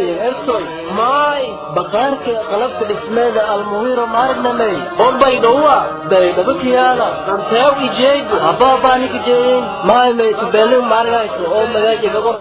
siin ertoy maay bakaarka qalabka dhismeeda almuwiro maarnamey bombay dhowa baydhabo kiyaala danteew ijeegu habaabaaniki jeeyin maay maytu beelin maarinayso oo magaaji gabor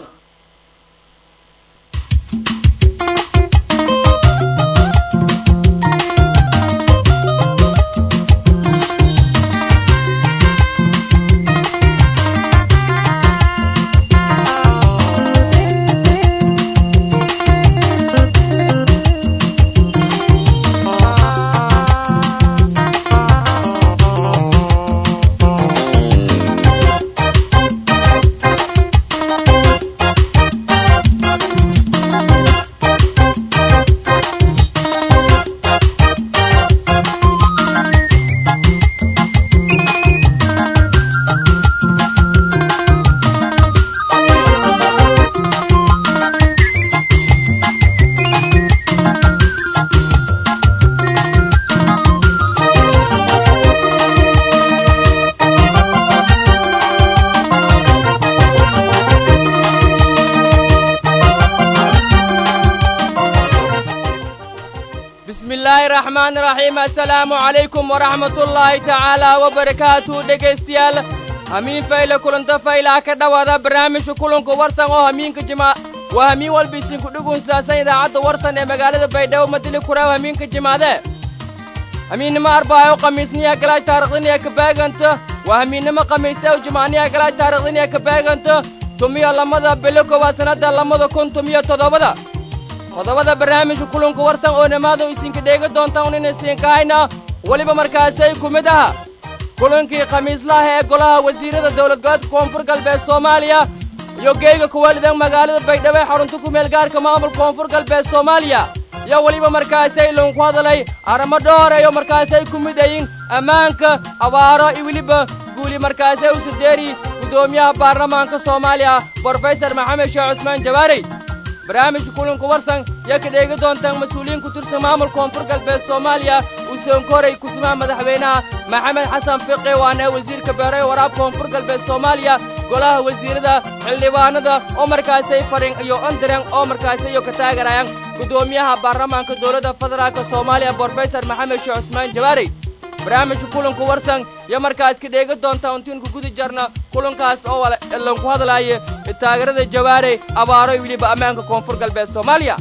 بسم الله الرحمن الرحيم السلام عليكم ورحمة الله تعالى وبركاته dhegaystayaal hamiin fayle kulanta faylaha ka dhowaada barnaamijka kulanka warsan oo hamiinka jima waa hamiin walba isinku dhugunsaassan idaacadda warsan ee magaalada baydhabo madili kuraaw hamiinka jimaade hamiinnimo arbaayo khamiisniya galay taariikhdiniya ka baaganta waa hamiinnimo khamiisew jimaaniya galay taariikhdiniya ka baaganta tumiyo lamada bilo koowaad sannadda lamada kun tumiyo toddobada qodobada barnaamijka kulanka warsan oo dhammaada isinka dheega doontaan un inaysiinka hayna weliba markaasay ku mid aha kulankii khamiislaha ee golaha wasiirada dowlad goboleedka koonfur galbeed soomaaliya iyo geega kuwalidan magaalada baydhabo ee xarunta ku meel gaarka maamulka koonfur galbeed soomaaliya iyo weliba markaasay loonku hadalay arrimo dhoor iyo markaasay ku mid ayin ammaanka abaaro iyo weliba guuli markaasay usudeeri guddoomiyaha baarlamaanka soomaaliya brofesor maxamed sheekh cusmaan jawaarey barnaamijka kulanka warsan yaa ka dheegi doontaan mas-uuliyiin ku tirsan maamulka koonfur galbeed soomaaliya uu soonkoray kusumaha madaxweynaha maxamed xasan fiqi waana wasiirka beeraha waraabka koonfur galbeed soomaaliya golaha wasiirada xildhibaanada oo markaasay fadhin iyo ondiran oo markaasi iyo ka taageerayaan guddoomiyaha baarlamaanka dowladda federaalka soomaaliya brofesor maxamed sheekh cusmaan jawaarey barnaamijka kulanka warsan iyo markaas ka dheegi doontaa untiinku gudi jarna kulankaas oo lanku hadlaaya taageerada jawaare abaaro iyo weliba ammaanka koonfur galbeed soomaaliya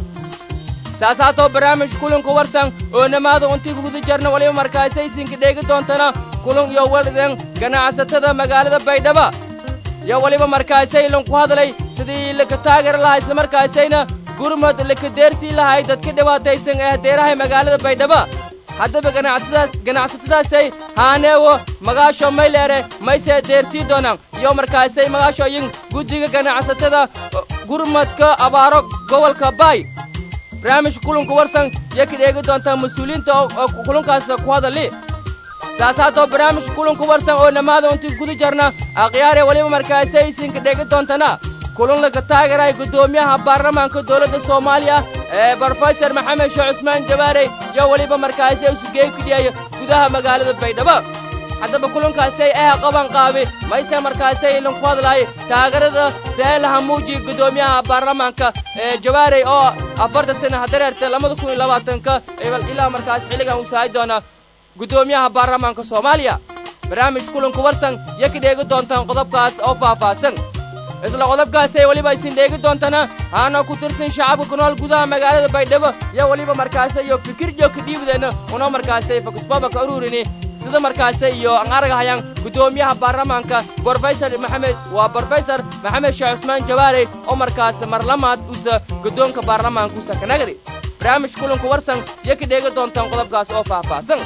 saas haatoo barnaamijka kulanka warsan oo namaada untiinku gudi jarna waliba markaasay isinka dheegi doontana kulan iyo walidan ganacsatada magaalada baydhaba iyo weliba markaasay lanku hadlay sidii laka taageeri lahaa islamarkaasayna gurmad laka deersii lahay dadka dhibaataysan ee hadeeraha magaalada baydhaba haddaba ganacsadaas ganacsatadaasay haaneewo magaasho mayleere maysee deersii doonaan iyo markaasay magaashooyin guddiga ganacsatada gurmadka abaaro gobolka baay barnaamijka kulanka warsan iyo ka dheegi doontaa mas-uuliyiinta oo kulankaas ku hadali saas haatoo barnaamijka kulanka warsan oo dhammaada untii guda jarna akhyaare weliba markaasay isinka dheegi doontana kulan laga taageeraya guddoomiyaha baarlamaanka dowladda soomaaliya ee brofesor maxamed sheekh cusmaan jawaare iyo weliba markaasi usugeey kudhiyaya gudaha magaalada baydhabo haddaba kulankaasay ah qaban qaabi mayse markaasay lanku hadlaay taageerada seelaha muuji guddoomiyaha baarlamaanka ee jawaarey oo afartan sana hadareerta labada kun iyo labaatanka ilaa markaas xilligan uu sahay doona guddoomiyaha baarlamaanka soomaaliya barnaamij kulanku warsan iyo ka dheegi doontaan qodobkaas oo faahfaahsan isla qodobkaasay weliba isin dheegi doontana haana ku tirsan shacabka ku nool gudaha magaalada baydhabo iyo weliba markaase iyo fikir iyo kadiibdeena una markaasay fakisbaba ka ururini sida markaase iyo aan argahayaan guddoomiyaha baarlamaanka brofesor maxamed waa brofesor maxamed sheekh cusmaan jawaare oo markaas marlamaad usa guddoonka baarlamaanka usa kanagadi barnaamij kulanku warsan iyo ka dheegi doontaan qodobkaas oo faahfaahsan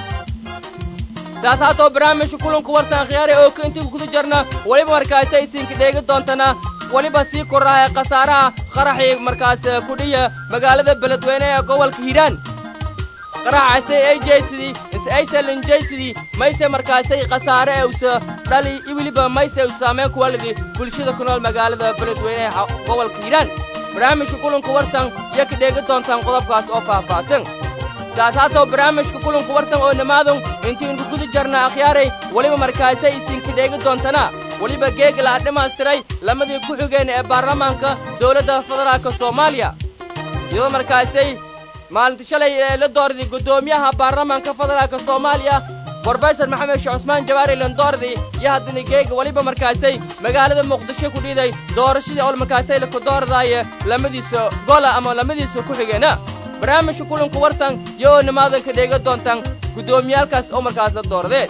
saas haatoo barnaamijka kulanku warsan khiyaare oo ka intii guda jarna weliba markaasi isinka dheegi doontana weliba sii korraha khasaaraha qaraxii markaas kudhiya magaalada beledweyne ee gobolka hiiraan qaraxaasay ay jeysidii is aysalan jeysidii mayse markaasay khasaare ee usa dhali weliba mayse u saameyn ku walidi bulshada ku nool magaalada beledweyne ee gobolka hiiraan barnaamijka kulanka warsan iyo ka dheegi doontaan qodobkaas oo faahfaahsan saas haatoo barnaamijka kulanku warsan oo dhammaadon intiinku guda jarna akhyaaray weliba markaasay isinka dheegi doontana weliba geega la dhammaystiray lamadii ku xigeen ee baarlamaanka dowladda federaalka soomaaliya iyadoo markaasay maalinta shalay ee la doorday guddoomiyaha baarlamaanka federaalka soomaaliya brofesor maxamed sheekh cusmaan jawaari landoordi iyo haddana geega weliba markaasay magaalada muqdisho ku dhiiday doorashadii ol markaasay laku doordaaye lamadiisa gola ama lamadiisa ku xigeena barnaamijka kulanku warsan iyo oo nimaadanka dheega doontaan guddoomiyaalkaas oo markaas la doordee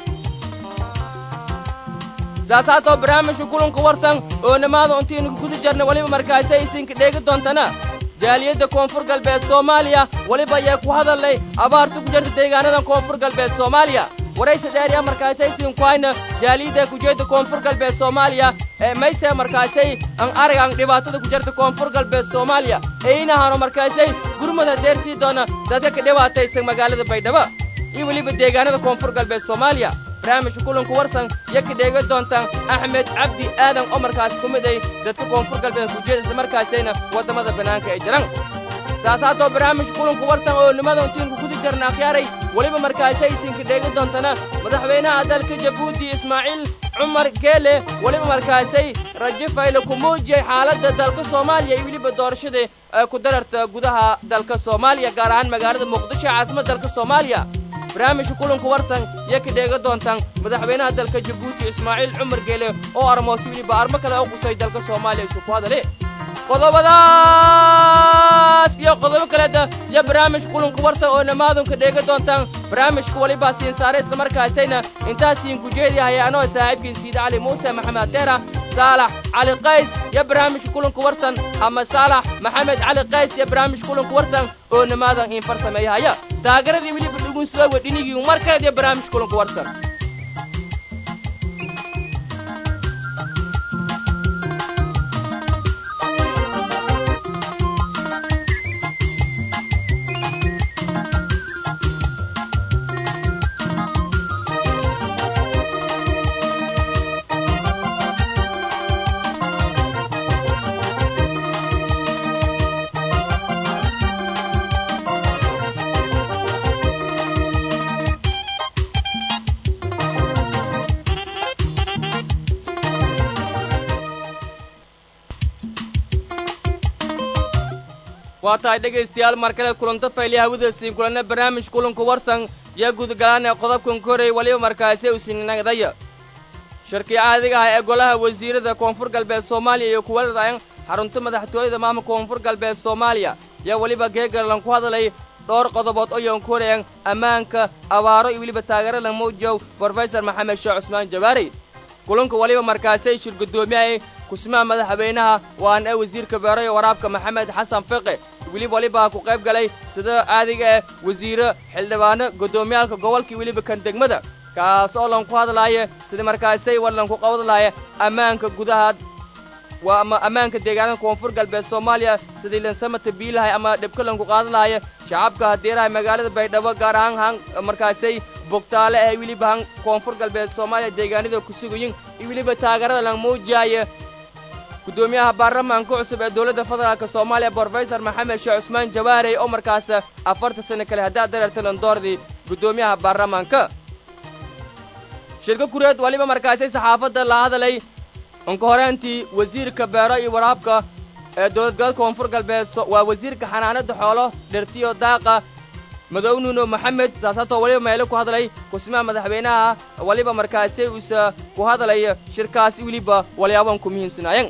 saas haatoo barnaamijka kulanku warsan oo nimaada intiinu guda jarna weliba markaasay isinka dheega doontana jaaliyadda koonfur galbeed soomaaliya weliba ayaa ku hadalnay abaarta ku jirta deegaanada koonfur galbeed soomaaliya waraysa dheeriya markaasay siinkuhayna jaaliyadda kujeedda koonfur galbeed soomaaliya ee mayse markaasay an aragan dhibaatada ku jirta koonfur galbeed soomaaliya eynahano markaasay gurmada deersii doona dadka ka dhibaataysan magaalada baydhabo iyo weliba deegaanada koonfur galbeed soomaaliya barnaamijka kulanku warsan iyo ka dheega doontaan axmed cabdi aadan oo markaas ku mid ay dadka koonfur galbeed kujeeda isla markaasayna waddamada bannaanka ay jiraan saas haatoo barnaamijka kulanku warsan oo nimada intiinku kudi jarna akhyaaray weliba markaasay isinka dheega doontana madaxweynaha dalka jabuuti ismaaciil cumar geele weliba markaasay rajo fayle ku muujiyey xaaladda dalka soomaaliya iyo weliba doorashada ee ku dararta gudaha dalka soomaaliya gaar ahaan magaalada muqdisho caasimadda dalka soomaaliya barnaamijka kulanku warsan iyo ka dheega doontaan madaxweynaha dalka jabuuti ismaaciil cumar geele oo armoosi weliba armo kale u qusay dalka soomaaliya isu ku hadale qodobadaas iyo qodobo kaleeda iyo barnaamijka kulanku warsan oo nimaadunka dheega doontaan barnaamijka welibaa siin saare isla markaasayna intaasiin kujeediyahay anoo saaxiibkiin siida cali muuse maxamed deera saalax cali qays iyo barnaamijka kulanku warsan ama saalax maxamed cali qays iyo barnaamijka kulanku warsan oo nimaadan in farsameeyahaya taageradii weliba dhugunsada wedhinigii mar kaleed iyo barnaamijka kulanku warsan waa tahay dhegaystayaal mar kale kulanto fayliya hawada siin kulanna barnaamij kulanku warsan iyo gudgalaan ee qodobkan koray weliba markaasi u sininagdaya shirkii caadiga ah ee golaha wasiirada koonfur galbeed soomaaliya iyo kuwa ladayan xarunta madaxtooyada maamulka koonfur galbeed soomaaliya yaa weliba geegalan ku hadlay dhowr qodobood oo yoon korayan ammaanka abaaro iyo weliba taageerada muujow brofesor maxamed sheekh cusmaan jawaari kulanka weliba markaasay shir guddoomiyahay kusmaha madaxweynaha waana ee wasiirka beero iyo waraabka maxamed xasan fiqi weliba weliba ku qayb galay sida caadiga ah wasiiro xildhibaano guddoomiyaalka gobolkii weliba kan degmada kaas oo lan ku hadlaaya sida markaasay war lan ku qabadlaaya ammaanka gudaha waa ama ammaanka deegaanada koonfur galbeed soomaaliya sidii lansamata biilahay ama dhibka lanku qaadalaaya shacabka hadeeraha magaalada baydhabo gaar ahaan han markaasay bogtaale ah weliba han koonfur galbeed soomaaliya deegaanada ku sugayin iyo weliba taageerada lan muujaaya guddoomiyaha baarlamaanka cusub ee dowladda federaalka soomaaliya brofesor maxamed sheekh cusmaan jawaarey oo markaas afartan sano kale haddaad dareerta landoordii guddoomiyaha baarlamaanka shirka kureed waliba markaasay saxaafadda la hadalay unka horeentii wasiirka beero iyo waraabka ee dowlad goboleedka koonfur galbeed waa wasiirka xanaanada xoolo dhirtiyo daaqa madow nuuno maxamed saasatoo waliba meelo ku hadlay kusmaha madaxweynaha waliba markaasay usa ku hadlay shirkaasi weliba walyaaban ku muhiimsanaayen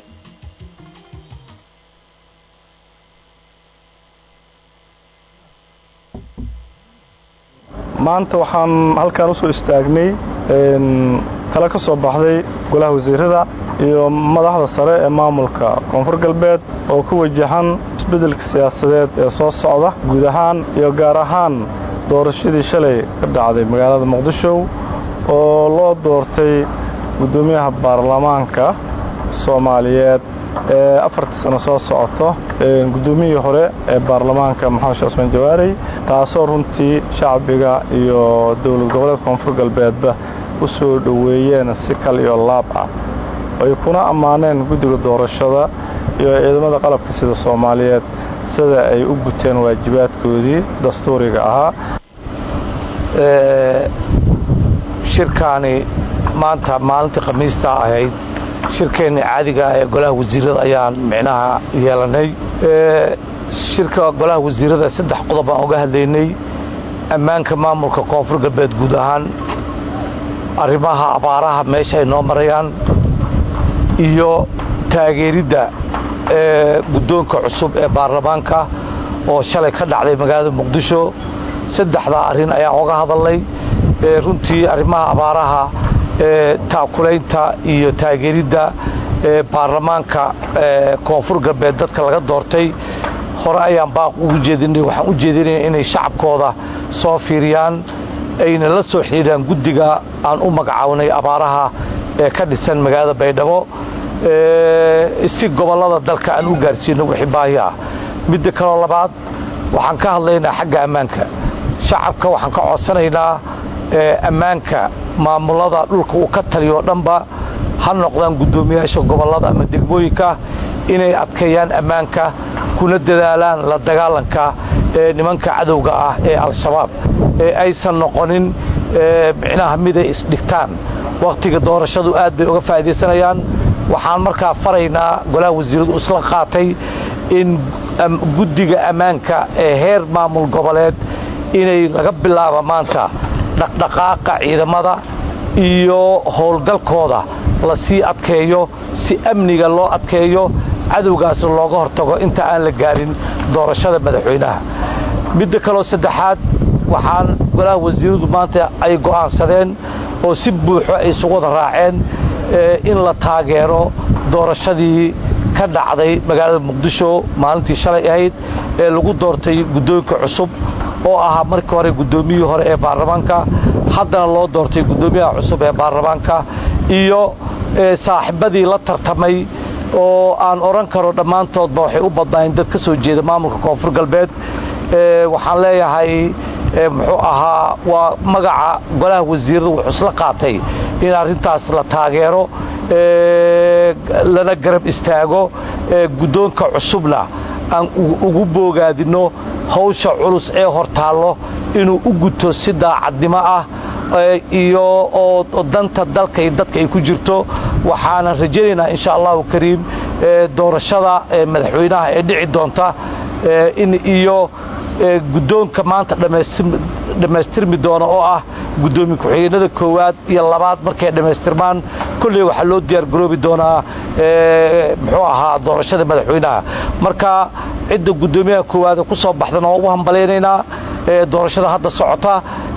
maanta waxaan halkaan usoo istaagnay tale ka soo baxday golaha wasiirada iyo madaxda sare ee maamulka koonfur galbeed oo ku wajahan isbeddelka siyaasadeed ee soo socda guud ahaan iyo gaar ahaan doorashadii shalay ka dhacday magaalada muqdisho oo loo doortay guddoomiyaha baarlamaanka soomaaliyeed ee afartii sano soo socoto guddoomiyihii hore ee baarlamaanka maxamed sheekh cusmaan jawaarey taasoo runtii shacbiga iyo dowlad goboleed koonfur galbeedba u soo dhoweeyeen si kal iyo laab ah ay kuna ammaaneen guddiga doorashada iyo ciidamada qalabka sida soomaaliyeed sida ay u guteen waajibaadkoodii dastuuriga ahaa shirkaani maanta maalintii khamiista ahayd shirkeenna caadiga ah ee golaha wasiirada ayaan micnaha yeelanay shirka golaha wasiirada saddex qodob aan uga hadlaynay ammaanka maamulka koonfur galbeed guud ahaan arrimaha abaaraha meesha ay noo marayaan iyo taageeridda ee guddoonka cusub ee baarlamaanka oo shalay ka dhacday magaalada muqdisho saddexdaa arrin ayaan oga hadalnay runtii arrimaha abaaraha ee taakulaynta iyo taageeridda ee baarlamaanka ee koonfur galbeed dadka laga doortay hore ayaan baaq ugu jeedinay waxaan u jeedinaya inay shacabkooda soo fiiriyaan ayna la soo xidhiidhaan guddiga aan u magacaabnay abaaraha ee ka dhisan magaalada baydhabo si gobollada dalka aan u gaarsiino wixii baahi ah midda kaloo labaad waxaan ka hadlaynaa xagga ammaanka shacabka waxaan ka codsanaynaa ammaanka maamulada dhulka uu ka taliyo dhanba ha noqdaan guddoomiyaasha gobollada ama degmooyinka inay adkeeyaan ammaanka kuna dadaalaan la dagaalanka ee nimanka cadowga ah ee al-shabaab ee aysan noqonin micnaha miday isdhigtaan wakhtiga doorashadu aad bay uga faa'iidaysanayaan waxaan markaa faraynaa golaha wasiiradu isla qaatay in guddiga ammaanka ee heer maamul goboleed inay laga bilaabo maanta dhaqdhaqaaqa ciidamada iyo howlgalkooda la sii adkeeyo si amniga loo adkeeyo cadowgaas looga hortago inta aan la gaarin doorashada madaxweynaha midda kaloo saddexaad waxaan golaha wasiiradu maanta ay go'aansadeen oo si buuxo ay isugu wada raaceen in la taageero doorashadii ka dhacday magaalada muqdisho maalintii shalay ahayd ee lagu doortay guddoonka cusub oo ahaa markii hore guddoomiyihii hore ee baarlamaanka haddana loo doortay guddoomiyaha cusub ee baarlamaanka iyo saaxiibadii la tartamay oo aan odhan karo dhammaantoodba waxay u badnaayeen dad ka soo jeeda maamulka koonfur galbeed waxaan leeyahay muxuu ahaa waa magaca golaha wasiirada wuxuu isla qaatay in arrintaas la taageero lana garab istaago guddoonka cusubna aan ugu boogaadinno hawsha culus ee hortaallo inuu u guto si daacadnimo ah iyo oo danta dalka iyo dadka ay ku jirto waxaanan rajaynaynaa insha allahu kariim doorashada madaxweynaha ee dhici doonta in iyo guddoonka maanta dhammaystirmi doona oo ah guddoomiye ku-xigeenada koowaad iyo labaad markay dhammaystirmaan kolley waxaa loo diyaargaroobi doonaa muxuu ahaa doorashada madaxweynaha marka cidda guddoomiyaha koowaad ku soo baxdana waa ugu hambalaynaynaa doorashada hadda socota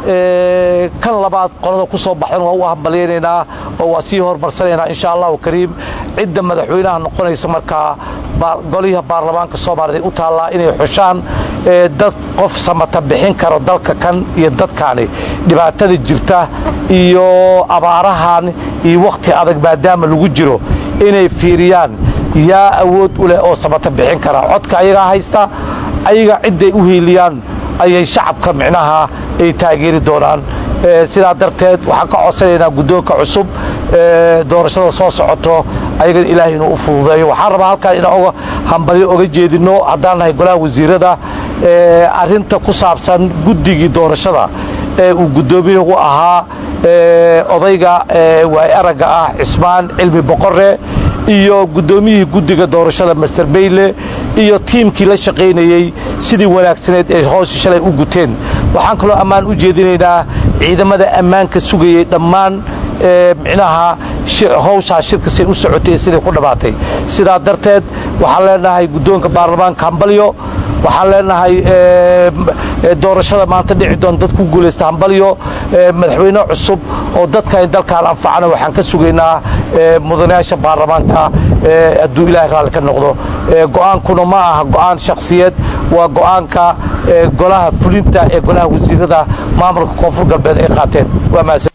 kan labaad qolada ku soo baxdana waa ugu hambalaynaynaa oo waa sii horumarsanaynaa insha allahu kariim cidda madaxweynaha noqonaysa markaa goliha baarlamaanka soomaaliya u taallaa inay xushaan dad qof samata bixin karo dalka kan iyo dadkaani dhibaatada jirta iyo abaarahan iyo wakhti adag maadaama lagu jiro inay fiiriyaan yaa awood u leh oo samata bixin kara codka ayagaa haysta ayaga cidday u hiiliyaan ayay shacabka micnaha ay taageeri doonaan sidaa darteed waxaan ka codsanaynaa guddoonka cusub doorashada soo socoto ayagana ilaahay inuu u fududeeyo waxaan rabaa halkaan inaan oga hambalyo oga jeedinno haddaan nahay golaha wasiirada arrinta ku saabsan guddigii doorashada ee uu guddoomiyahu ahaa odayga waay aragga ah cismaan cilmi boqore iyo guddoomiyihii guddiga doorashada master bayle iyo tiimkii la shaqaynayey sidii wanaagsaneed ay hooshi shalay u guteen waxaan kaloo ammaan u jeedinaynaa ciidamada ammaanka sugayey dhammaan micnaha hawshaa shirka say u socotay siday ku dhammaatay sidaa darteed waxaan leenahay guddoonka baarlamaanka hambalyo waxaan leenahay doorashada maanta dhici doon dad ku guulaysta hambalyo madaxweyne cusub oo dadkan dalkaan anfacana waxaan ka sugaynaa mudanayaasha baarlamaanka hadduu ilaahay raalli ka noqdo go'aankuna ma aha go'aan shakhsiyeed waa go'aanka golaha fulinta ee golaha wasiirada maamulka koonfur galbeed ay qaateen waa mahadsan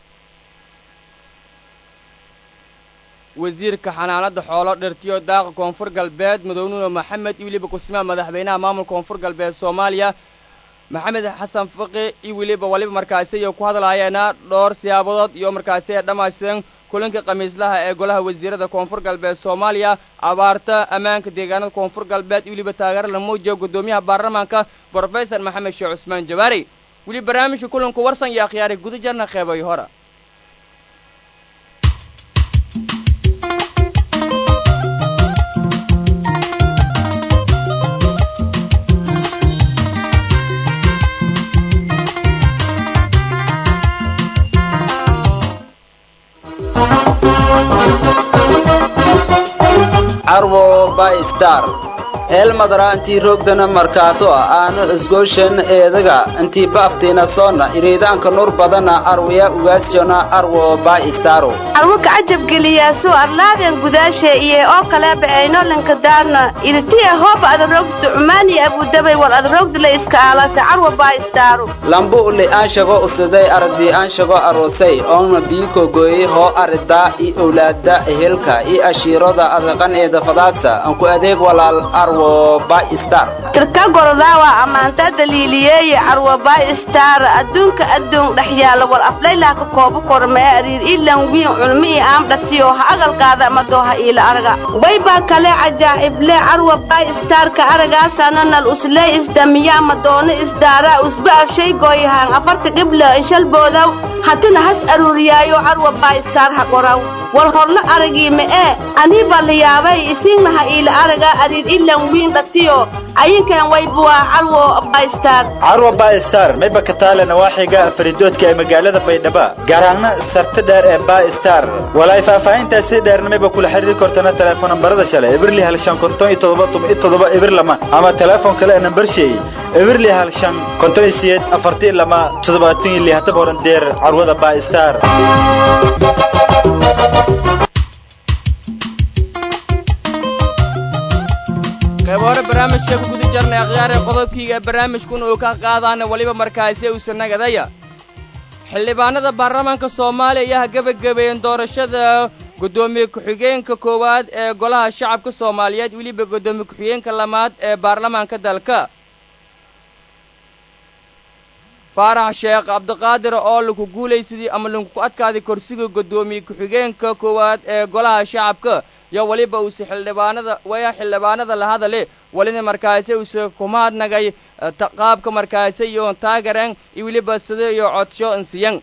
wasiirka xanaanada xoolo dhirtiyo daaqa koonfur galbeed mudownuno maxamed iyo weliba kusmaa madaxweynaha maamulka koonfur galbeed soomaaliya maxamed xasan faqi iyo weliba waliba markaasi iyo ku hadlaayeena dhowr siyaabadood iyo markaasi ay dhammaystiran kulanka khamiislaha ee golaha wasiirada koonfur galbeed soomaaliya abaarta ammaanka deegaanada koonfur galbeed iyo weliba taageero la muujiyo guddoomiyaha baarlamaanka brofesor maxamed sheekh cusmaan jawaari weli barnaamijka kulanka warsan iyo akhyaari guda jarna qeybay hora carwo by star eelmadara intii roogdana markaato aanu isgooshan eedaga intii baaftiina soonna iriidaanka nur badana arwaya ugaasjona arwo by staro arwo kacajabgeliyaasu arlaaden gudaashe iyo oo kaleeba aynolanka daarna iditiya hooba adarogsta cumaaniya abudabay war adarogdula iska aalata carwa baistaaru lambu uli aanshago usiday ardii aanshago arosay oona biiko gooyey hoo aridaa i owlaada ehelka i ashiirada adaqan eeda fadaadsa anku adeeg walaal arwo by star tirka gorodaawa ammaanta daliiliyeeye carwa baistar adduunka adduun dhex yaala war aflaylaa ka koobo kormee ariir ilan wiin culmi i aamdhatiyo ha agalkaada madooha iila araga waybaa kale cajaa'ible carwa baistarka aragaasana nal uslee isdamiyaa madoona isdaaraa usba afshay gooyahaan afarta qibla inshalboodaw hatina has aruuriyaayo carwa baistar ha qoraw war horla aragii ma'ee anii baa la yaabay isiinnaha iila araga ariir ilan wiin dhatiyo ayinkan waybuwaa carwo baistar carwa baistar mayba ka taale nawaaxiga faridoodka ee magaalada baydhaba garaangna sarti dheer ee baistar walaay faahfaahintaasi dheerna mayba kula xiriiri kortana teleefon nambarada shale eberli hal shan konton iyo todoba tuma iyo todoba eber lama ama teleefon kale ee nambar sheey eberli hal shan konton iyo siyeed afarti lama toddobaatan iyo lihatan horan deer carwada baistar qayb hore barnaamijka ku guda jarnay akhyaare qodobkiiga barnaamijkun uu ka qaadaana weliba markaasi uusa nagadaya xildhibaanada baarlamaanka soomaaliya ayaa gebagabeeyeen doorashada guddoomiye ku-xigeenka koowaad ee golaha shacabka soomaaliyeed weliba guddoomiye ku-xigeenka lamaad ee baarlamaanka dalka faarax sheekh cabdiqaadir oo laku guulaysadii ama laku adkaaday korsiga guddoomiye ku-xigeenka koowaad ee golaha shacabka yo weliba uuse xildhibaanada waya xildhibaanada la hadale welina markaasi uuse kumahadnagay qaabka markaasi iyo taageran iyo weliba sida iyo codsho insiyan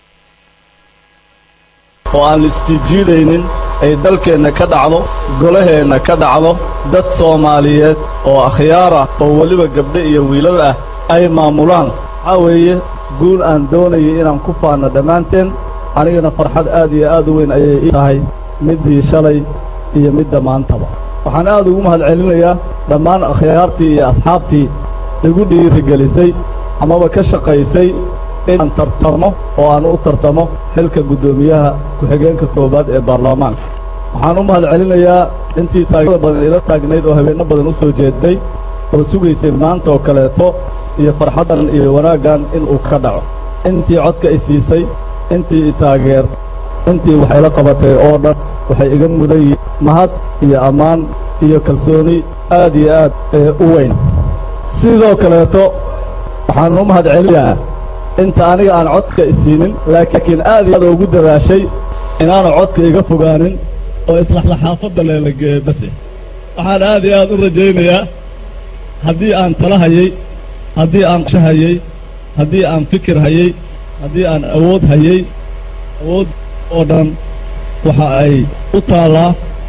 oo aan la isjiijiidaynin ay dalkeenna ka dhacdo golaheenna ka dhacdo dad soomaaliyeed oo akhyaar ah oo weliba gabdho iyo wiilal ah ay maamulaan waxaa weeye guul aan doonayay inaan ku faanno dhammaanteen anigana farxad aad iyo aad u weyn ayay ii tahay middii shalay iyo midda maantaba waxaan aad ugu mahadcelinayaa dhammaan akhyaartii iyo asxaabtii igu dhiirigelisay amaba ka shaqaysay inaan tartamo oo aan u tartamo xilka guddoomiyaha ku-xigeenka koowaad ee baarlamaanka waxaan u mahadcelinayaa intii taageerada badan ila taagnayd oo habeenno badan u soo jeedday oo sugaysay maanta oo kaleeto iyo farxaddan iyo wanaaggan inuu ka dhaco intii codka i siisay intii i taageer intii waxayla qabatay oo dhan waxay iga mudan yihiin mahad iyo ammaan iyo kalsooni aad iyo aad ee u weyn sidoo kaleeto waxaan u mahad celinayaa inta aniga aan codka isiinin laakiin aad iyo aad ugu dadaashay inaanu codka iga fogaanin oo islaxla xaafadda leelageeye base waxaan aad iyo aad u rajaynayaa haddii aan tala hayey haddii aan qsho hayey haddii aan fikir hayey haddii aan awood hayey awood oo dhan waxa ay u taallaa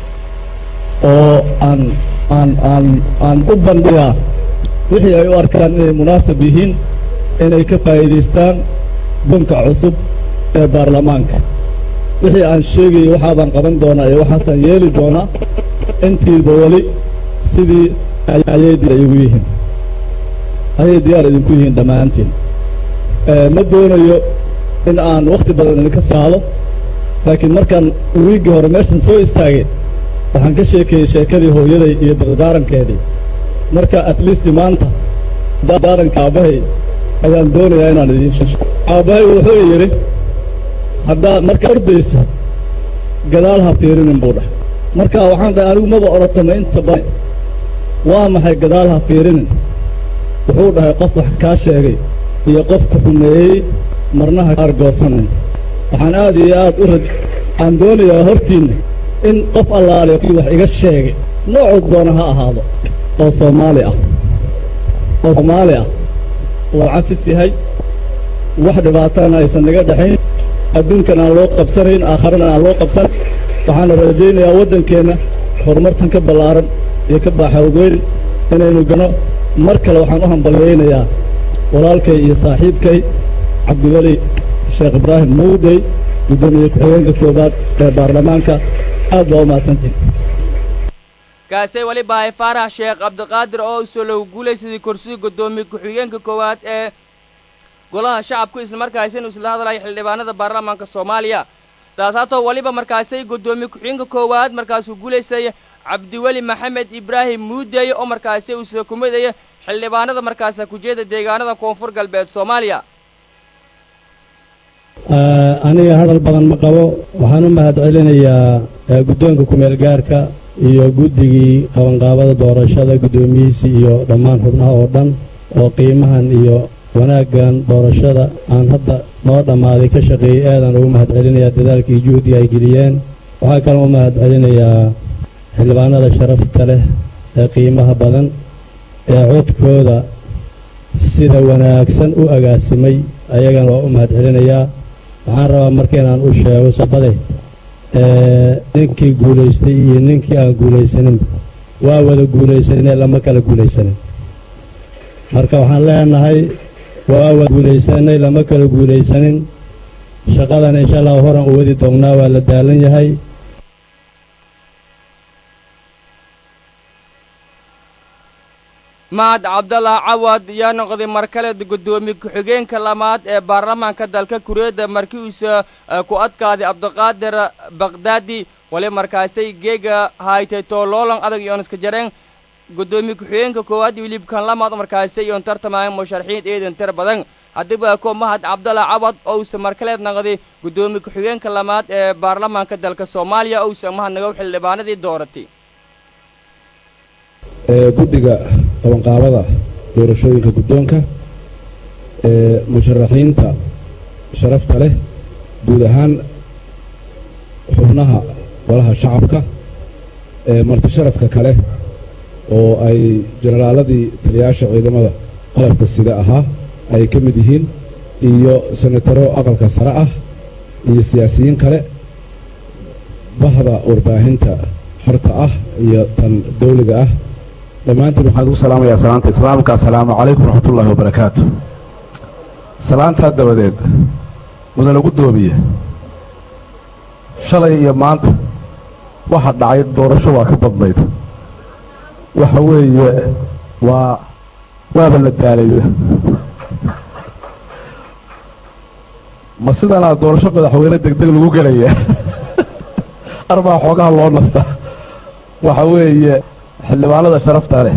oo aan aan aan aan u bandhigaa wixii ay u arkaan inay munaasab yihiin inay ka faa'iidaystaan bunka cusub ee baarlamaanka wixii aan sheegayay waxaabaan qaban doonaa iyo waxaasaan yeeli doonaa intiiba weli sidii ayay diyaar igu yihiin ayay diyaar idinku yihiin dhammaantiin ma doonayo in aan wakhti badan idinka saalo laakiin markaan wiiggii hore meeshan soo istaagay waxaan ka sheekeeyey sheekadii hooyaday iyo dardaarankeedii marka at least maanta dardaaranka aabbahay ayaan doonayaa inaan idiin sheego aabbahay wuxuu yidhi haddaad marka ordayso gadaal ha fiirinin buu dhahay marka waxaan dhahay anigu maba orotama inta badan waa maxay gadaal ha fiirinin wuxuu dhahay qof wax kaa sheegay iyo qofka xumeeyey marnaha kaargoosanin waxaan aad iyo aad u raj aan doonayaa hortiinna in qof allaale kii wax iga sheegay noocuu doona ha ahaado oo soomaali ah oo soomaali ah oo cafis yahay wax dhibaatana aysan naga dhexayn adduunkan aan loo qabsanayn aakharana aan loo qabsan waxaana rajaynayaa waddankeenna horumartan ka ballaaran iyo ka baaxawgeyn inaynu gano mar kale waxaan u hambalyaynayaa walaalkay iyo saaxiibkay cabdiweli sheekh ibraahim mawdey guddoomiye ku-xigeenka koobaad ee baarlamaanka aad baa u mahadsantihin kaasay weliba hay faarax sheekh cabdiqaadir oo isoo lagu guulaysaday kursiga guddoomiye ku-xigeenka koowaad ee golaha shacabku islamarkaasi inuu isla hadlayo xildhibaanada baarlamaanka soomaaliya saasaatoo weliba markaasay guddoomiye ku-xigeenka koowaad markaasuu guulaysay cabdiweli maxamed ibraahim muudeeye oo markaasi uu soo kumidaya xildhibaanada markaasa kujeeda deegaanada koonfur galbeed soomaaliya aniga hadal badan ma qabo waxaan u mahad celinayaa guddoonka kumeel gaarka iyo guddigii qabanqaabada doorashada guddoomiyihiisii iyo dhammaan xubnaha oo dhan oo qiimahan iyo wanaaggan doorashada aan hadda noo dhammaaday ka shaqeeyey aadaan ugu mahad celinayaa dadaalkii juhdiga ay geliyeen waxaa kaloo u mahad celinayaa xildhibaanada sharafta leh ee qiimaha badan ee codkooda sida wanaagsan u agaasimay ayagana waa u mahad celinayaa waxaan rabaa marka inaan u sheego sabade ninkii guulaystay iyo ninkii aan guulaysanin waa wada guulaysanine lama kala guulaysanin marka waxaan leenahay waa wada guulaysanay lama kala guulaysanin shaqadan insha allahu horan u wadi doonnaa waa la daalan yahay mahad cabdallah cawad yaa noqday mar kale guddoomiye ku-xigeenka lamaad ee baarlamaanka dalka kureedda markii uuse ku adkaaday cabdiqaadir bakdaadi wali markaasay geega haytay tooloolan adag iyoon iska jareen guddoomiye ku-xigeenka koowaad iyo wilibkan lamaad markaasay iyoon tartamayeen musharaxiin eedan tir badan haddiba ko mahad cabdallah cawad ousa markaleed noqday guddoomiye ku-xigeenka lamaad ee baarlamaanka dalka soomaaliya ousa mahadnagow xildhibaanadii dooratay guddiga qabanqaabada doorashooyinka guddoonka ee musharaxiinta sharafta leh guud ahaan xubnaha golaha shacabka ee marti sharafka kale oo ay jenaraaladii taliyaasha ciidamada qalabka sida ahaa ay ka mid yihiin iyo senataro aqalka sare ah iyo siyaasiyiin kale bahda warbaahinta xorta ah iyo tan dawliga ah dhammaantiin waxaan ugu salaamayaa salaanta islaamka assalaamu calaykum waraxmatullaahi wabarakaatu salaantaa dabadeed mudane guddoomiye shalay iyo maanta waxa dhacay doorasho waa ka badnayd waxa weeye waa waaba la daalay ma sidanaa doorasho madaxweyne deg deg lagu gelaya arbaa xoogaha loo nasta waxa weeye xildhibaanada sharafta leh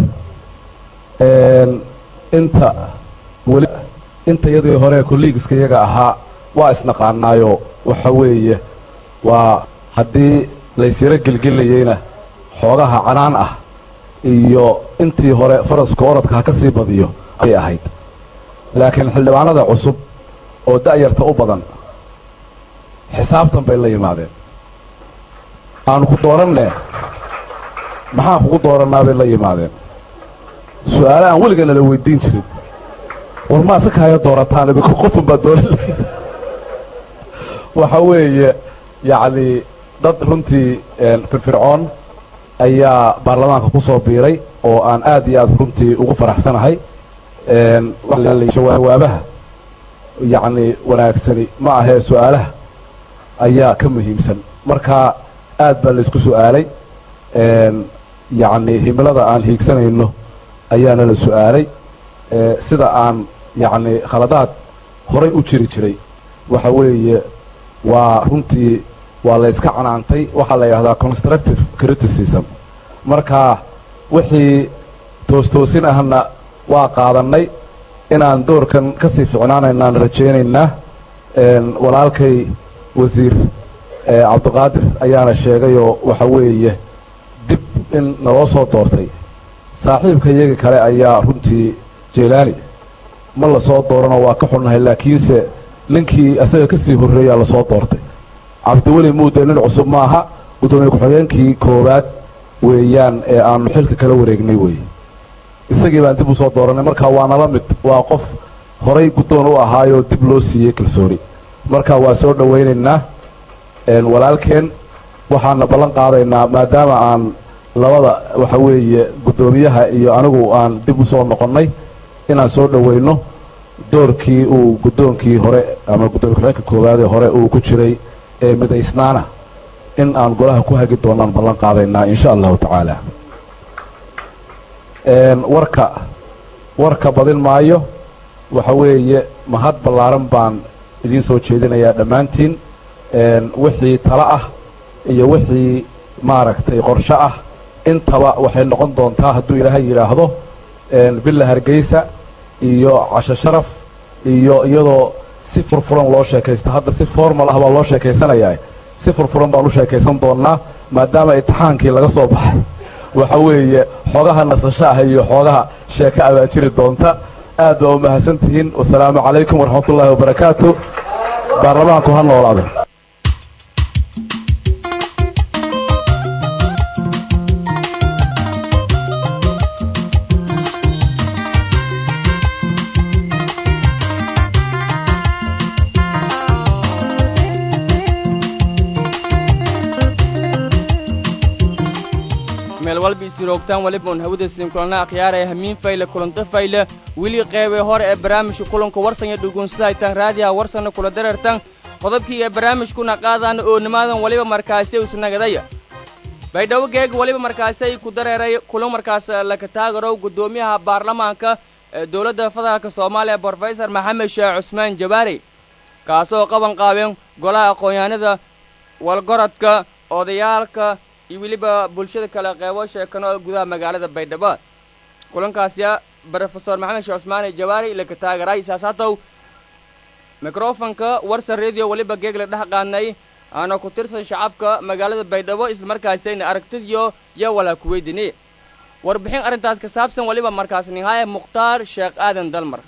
inta weli inta yadii hore kolliigiska iyaga ahaa waa isnaqaanaayo waxa weeye waa haddii laysyaro gelgelayeyna xoogaha canaan ah iyo intii hore faraska orodka ha ka sii badiyo ayay ahayd laakiin xildhibaanada cusub oo da'yarta u badan xisaabtan bay la yimaadeen aanu ku dooranne maxaan kugu doorannaa bay la yimaadeen su-aale aan weligeena la weydiin jirin war maa si kaaya doorataan imika qofun baa dooran waxa weeye yacni dad runtii firfircoon ayaa baarlamaanka ku soo biiray oo aan aad iyo aad runtii ugu faraxsanahay jawaabaha yacni wanaagsani ma ahee su-aalaha ayaa ka muhiimsan marka aad baa laysku su-aalay yacni himilada aan hiigsanayno ayaana la su-aalay sida aan yacni khaladaad horay u jiri jiray waxa weeye waa runtii waa la yska canaantay waxaa la yidhahdaa constructive criticism marka wixii toostoosin ahna waa qaadannay inaan doorkan ka sii ficnaanaynaan rajaynaynaa walaalkay wasiir cabdiqaadir ayaana sheegayoo waxa weeye dib in naloo soo doortay saaxiibka iyaga kale ayaa runtii jelaani ma la soo dooranoo waa ka xunnahay laakiinse ninkii isaga ka sii horreeyaa lasoo doortay cabdiweli muude nin cusub maaha guddoomiye ku-xigeenkii koowaad weeyaan ee aanu xilka kala wareegnay weeye isagii baan dib u soo dooranay marka waa nala mid waa qof horay guddoon u ahaayoo dib loo siiyey kalsooni marka waa soo dhowaynaynaa walaalkeen waxaana ballan qaadaynaa maadaama aan labada waxa weeye guddoomiyaha iyo anigu aan dib u soo noqonnay inaan soo dhowayno doorkii uu guddoonkii hore ama guddoomiye ku-xigeenka koowaadee hore uu ku jiray ee midaysnaana in aan golaha ku hagi doonaan ballan qaadaynaa insha allahu tacaala warka warka badin maayo waxa weeye mahad ballaaran baan idiin soo jeedinayaa dhammaantiin wixii talo ah iyo wixii maaragtay qorsho ah intaba waxay noqon doontaa hadduu ilaahay yidhaahdo villa hargeysa iyo casho sharaf iyo iyadoo si furfuran loo sheekaysta hadda si formal ah baa loo sheekaysanayaa si furfuran baan u sheekaysan doonnaa maadaama imtixaankii laga soo baxay waxa weeye xoogaha nasasho ah iyo xoogaha sheeko abaa jiri doonta aad baa umahadsan tihiin wasalaamu calaykum waraxmat ullaahi wabarakaatu baarlamaanku ha noolaado meel walba isiroogtaan weliba un hawada siinkulana akhyaaraya hamiin fayle kulanto fayle weli qeybay hore ee barnaamijka kulanka warsan iyo dhugunsahaytaan raadiyaha warsanna kula dareertan qodobkii ee barnaamijkuna qaadaan oo nimaadan weliba markaasi isnagadaya baydhabo geeg weliba markaasi ku dareeray kulan markaas laka taagarow guddoomiyaha baarlamaanka ee dowladda federaalka soomaaliya brofesor maxamed sheekh cusmaan jabaari kaasoo qaban qaabeen golaha aqoon-yahanada walgorodka odayaalka iyo weliba bulshada kale qeybo sheekano gudaha magaalada baydhabo kulankaasya brofesor maxamed sheekh cusmaane jawaari laka taagaray saasaatow microfonka warsan radio weliba geeg la dhex qaadnay aana ku tirsan shacabka magaalada baydhabo islamarkaasayna aragtidiyo yo walaa ku weydini warbixin arrintaas ka saabsan weliba markaas nihaaya mukhtaar sheekh aadan dalmar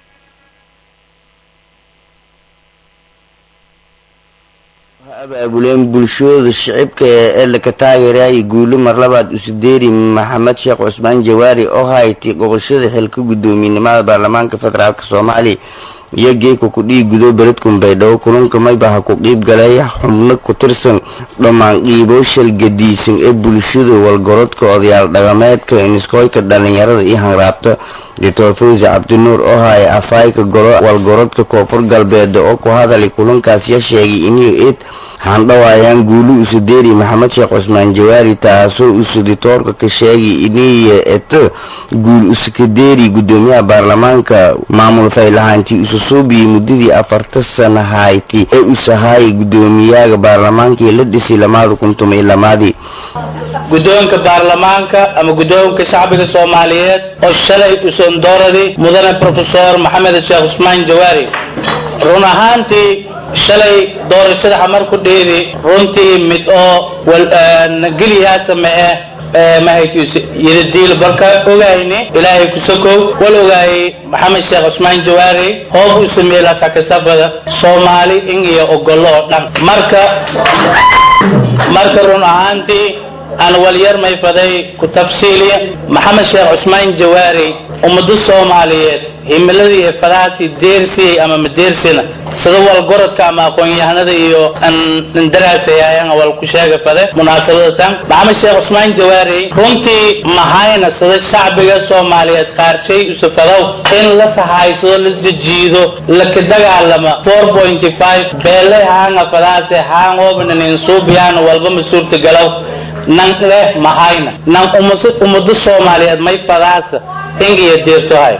abaabuleen bulshooda shicibka ee laka taageerayay guulo marlabaad usudeeri maxamed sheekh cusmaan jawaari oo hayti gobolshada xilka guddoomiyenimada baarlamaanka federaalk soomaaliya iyo geeka ku dhiig gudo beledkun baydhabo kulunka maybaha ku qiib galay xubno ku tirsan dhammaan qiibooshal gadiisan ee bulshada walgorodka odayaal dhaqameedka iniskooyka dhallinyarada iyo hanraabta doctor fawzi cabdinuur oo haya afayka golo walgorodka koonfur galbeed oo ku hadalay kulankaas ya sheegay inuu eed handhawaayaan guulu usudeeri maxamed sheekh cusmaan jawaari taasoo usuditoorka ka sheegay iniya et guul usukadeeri guddoomiyaha baarlamaanka maamul faylahaantii ususuubiyey muddadii afarta sana hayti ee usahaayay guddoomiyaha baarlamaankii la dhisay lamaada kun tuma iyo lamaadii guddoonka baarlamaanka ama guddoonka shacbiga soomaaliyeed oo shalay usondooradii mudane profesor maxamed sheekh cusmaan jawaari run ahaantii shalay doorashada xamar ku dheeri runtii mid oo geliyaasa mae mahaykiis yidadiil balka ogayni ilaahay kusakow wal ogaayay maxamed sheekh cusmaan jawaari hoob u sameeyey lasakasabada soomaali in iyo ogolo oo dhan marka marka run ahaantii aan walyar mayfaday ku tafsiiliya maxamed sheekh cusmaan jawaari ummado soomaaliyeed himiladii ee fadahaasi deersiyey ama madeersina sida walgorodka ama aqoon-yahanada iyo ndaraasayaayan wal ku sheega fade munaasabada tan maxamed sheekh cusmaan jawaari runtii mahayna sida shacbiga soomaaliyeed qaarshay usufadow in la sahaysado la sajiido laka dagaalama beele haanga fadahaase haangoobanin suubiyaan walba ma suurtagalow nan leh mahayna nan ummado soomaaliyeed may fadaasa ingiyo deertohay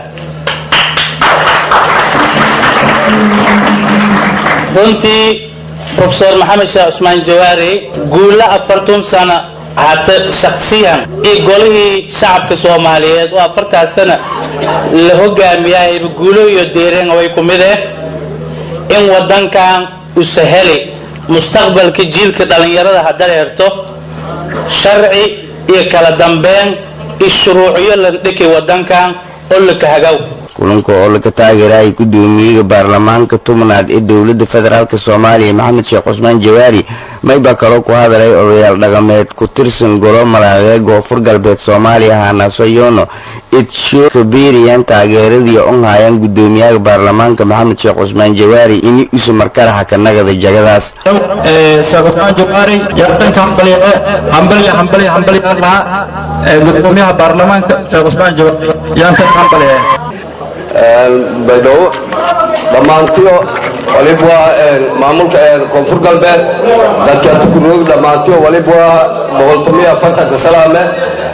runtii profesor maxamed sheekh cusmaan jawaari guulo afartan sana hata shaksiyan iyo golihii shacabka soomaaliyeed oo afartaas sana la hogaamiyahayba guulo iyo deereen way ku mid eh in wadankan usaheli mustaqbalka jiilka dhallinyarada hadareerto sharci iyo kala dambeyn iyo shuruucyo la dhiki wadankan oo laka hagaw kulanka oo laga taageerayay guddoomiyaha baarlamaanka tobnaad ee dowladda federaalk soomaaliya maxamed sheekh cusmaan jawaari mayba kaloo ku hadalay odayaal dhaqameed ku tirsan golo malaaqee koonfur galbeed soomaaliya haanaso yono idsho kaberiyan taageeradii on hayaan guddoomiyaha baarlamaanka maxamed sheekh cusmaan jawaari ini isu markaraha ka nagada jagadaas sheekh cusmaan jawaari yartanka hambaliye hambaliye hambaliye hambaliye lahaa guddoomiyaha baarlamaanka sheekh cusmaan jawaari yaantanka hambaliye baydhabo dhammaantiyo waliba waa maamulka koonfur galbeed dadkaasi kuroog dhammaantiyo waliba waa boqoltomiya afartanka salaame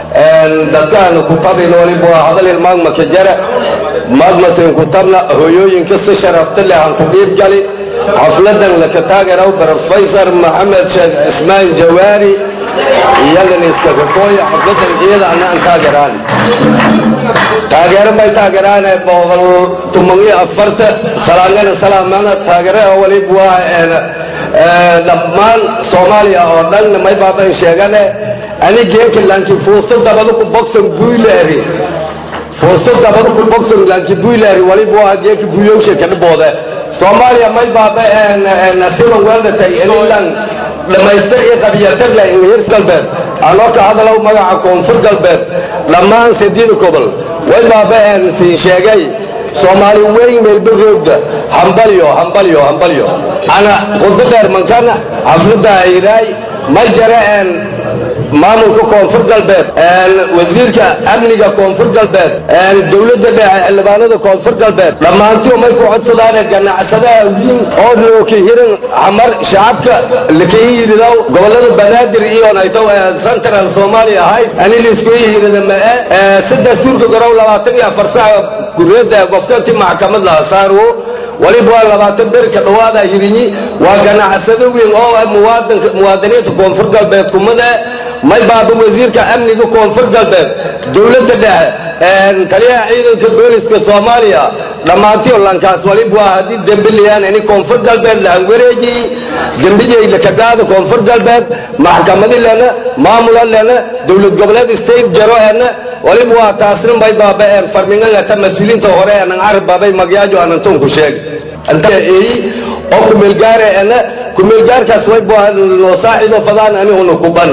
dadkaan ku tabin waliba waa hadalil maagma ka jara maagmasin ku tabna hooyooyinka si sharafta leh aan ku dhiib gali xafladan laka taagaraw professor maxamed sheekh cismaan jawaari iyagan iskakakooya xafladan iyada ana aan taageraan taageero may taageraane boqol tuman iyo afarta salaangana salaamana taageere waliba waa dhammaan soomaaliya oo dhan may baaban sheegane ani geeka lanki fuusto dabada ku bogsan buyleeri fuusto dabada ku bogsan lanki buyleeri waliba waa geeka buyowsha kadhiboode soomaaliya may baaba siban weeldatay inilan dhammaystir iyo qabiyatirle ingihir galbeed anoo ka hadalow magaca koonfur galbeed dhammaan sideed gobol way baaba siin sheegay soomaali weyn meelbaroogda hambalyo hambalyo hambalyo ana khudba dheer mankana xaflada ayraay ma jara maamulka koonfur galbeed wasiirka amniga koonfur galbeed dowladda dhexe xildhibaanada koonfur galbeed dhammaantii may ku codsadaan ganacsadaha wiin oo looka hiran xamar shacabka lakayihidaw gobolada banaadir iyo nayto central soomaaliya ahayd ani laisku yihirida mae saddex suurka garow labaatan iyo afar saca guriyada gofkanti maxkamad laha saarwo waliba waa labaatan berka dhawaada hirinyi waa ganacsado weyn oo ah muwaadinka muwaadiniinta koonfur galbeed kumada may baaba wasiirka amniga koonfur galbeed dowladda dhexe taliyaha ciidanka booliska soomaaliya dhammaantiyo lankaas waliba waa haddii dembi liyaan ini koonfur galbeed lahan wareejiyi dembiyey lakadaada koonfur galbeed maxkamadi lena maamula lena dowlad goboleed state jaro ena waliba waa taasna may baaba farmingangata mas-uuliinta hore anan carab baabay magyaajo anan tunku sheeg eeyi oo kumeelgaare ena kumeelgaarkaas way bua noo saacido fadaan ani una kubana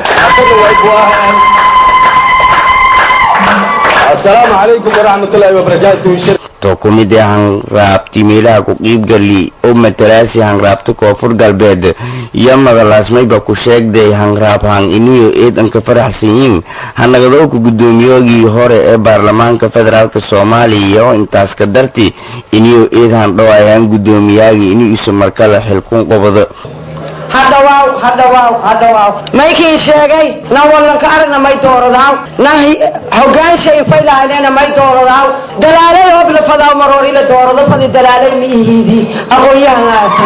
asalaamu calaykum waraxmat ullaahi wabarakaatu to ku mid ah hanraabti meelaha ku qiibgali oo matalaasi hanraabta koonfur galbeed iyo madalaasmayba ku sheegday hanraab hang iniyo eedanka faraxsanyiin hanagadowka guddoomiyogii hore ee baarlamaanka federaalk soomaaliya oo intaas ka darti iniyo eed handhawaayaan guddoomiyaagii ini isu markale xilkun qobado hadhawaaw hadhawaaw hadhawaaw maykii sheegay na wallanka aragna may dooradaaw na hogaanshay faylahaynena may dooradaaw dalaalay hobla fadaaw maroor ila doorado fadi dalaalay ma ihiidi aqoon-yahangaasi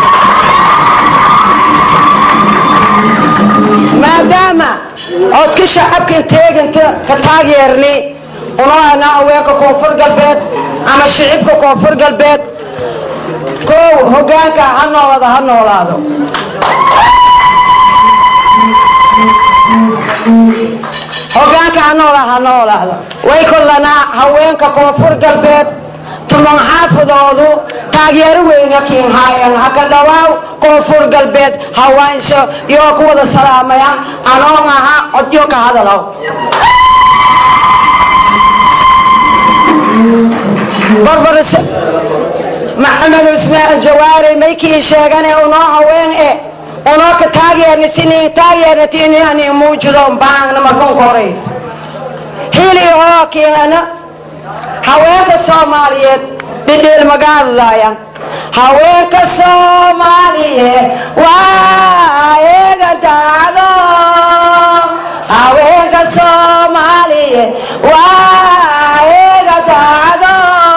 maadaama codka shacabkan teeganta ka taageerni unoo ana haweenka koonfur galbeed ama shicibka koonfur galbeed kow hogaanka ha noolada ha noolaado hogaanka ha noola ha noolaado way kollanaa haweenka koonfur galbeed tuman xaafadoodu taageero weyna kiinhaayan haka dhawaaw koonfur galbeed hawaansho yoo ku wada salaamaya anoon aha codyo ka hadalow barbaris maxamed ismaaciil jawaari maykii sheegane unoo haween e unoo ka taageerni sinin taageernati inani muujido baangna markan koray hili oo kiana haweenka soomaaliyeed dhidhiil magaadlaaya haweenka soomaaliyeed waa eega daacdo haweenka soomaaliyeed waa eega daacdo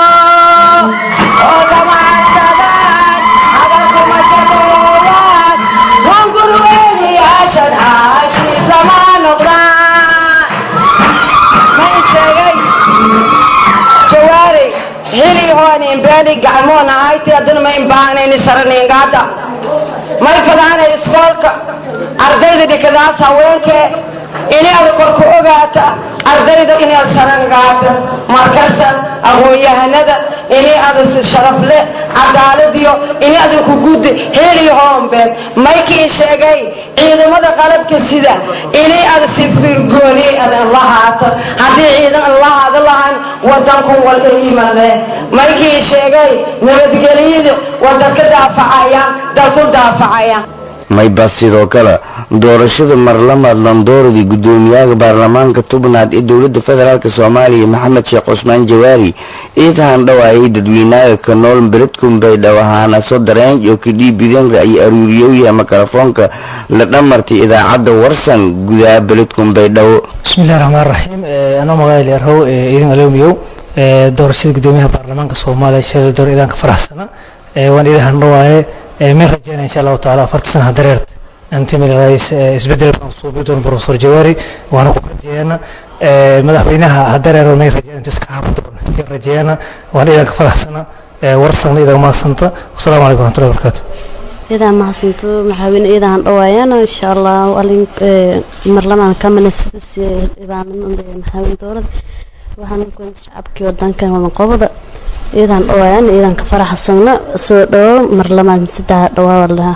oo dhammaansadaan hadalkuma shaqeeyaan hungurweyniyaashan caashiisamaa noqdaan may sheegay jawaari hili hoon imbeeni gacmoon ahayti haddana ma imbaanayni saraniingaada may fadaanay iskoolka ardayda dhikadaas haweenkee ini ada kor ku ogaata ardayda inaad sarangaata markasta aqoon-yahanada ini ada si sharafle cadaaladiyo ini ada ku guddi heli hoombeed maykii sheegay ciidamada qalabka sida ini ada si firgooni adan lahaato haddii ciidan an lahaada lahan wadanku walka yimade maykii sheegay nabadgelyada wadanka daafacayaan dalku daafacayaan mayba sidoo kale doorashada marlamaad landooradii guddoomiyaha baarlamaanka tubnaad ee dowladda federaalk soomaaliya maxamed sheekh cusmaan jawaari intaan dhawaayay dadweynaha ka nool beledkun baydhabo ahaana soo dareenj oo kadhiib bidanka ay aruuriyowyaha mikrofoonka la dhamartay idaacadda warsan gudaha beledkun baydhabo bismillahi raxmaan raxiim anoo magaala leerhow idin aloomiyow doorashada guddoomiyaha baarlamaanka soomaaliya shalay door idaanka faraxsana waan idahan dhawaaye min rajeynaya insha allahu taala afarta sana dareert antimil rais isbedel baan suubi doon professor jawaari waana ku rajeeyana madaxweynaha hadareero may rajeeyana intuu iska haabo doon in rajeeyana waan idanka faraxsana warsana idan maasanta wasalaamu calaykum waraxmatullahi wabarakaatu idaa mahadsanto maxaaweyne iidaan dhawaayana insha allah alin marlamaan kamana maxaaweyne dowlad waxaan ku shacabkii wadankan wadan qobada iidaan dhawaayana iidaan ka faraxsana soo dhawo marlamaan saddex dhawaa lahaa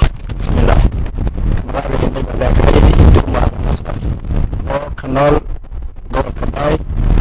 nool gobolka baay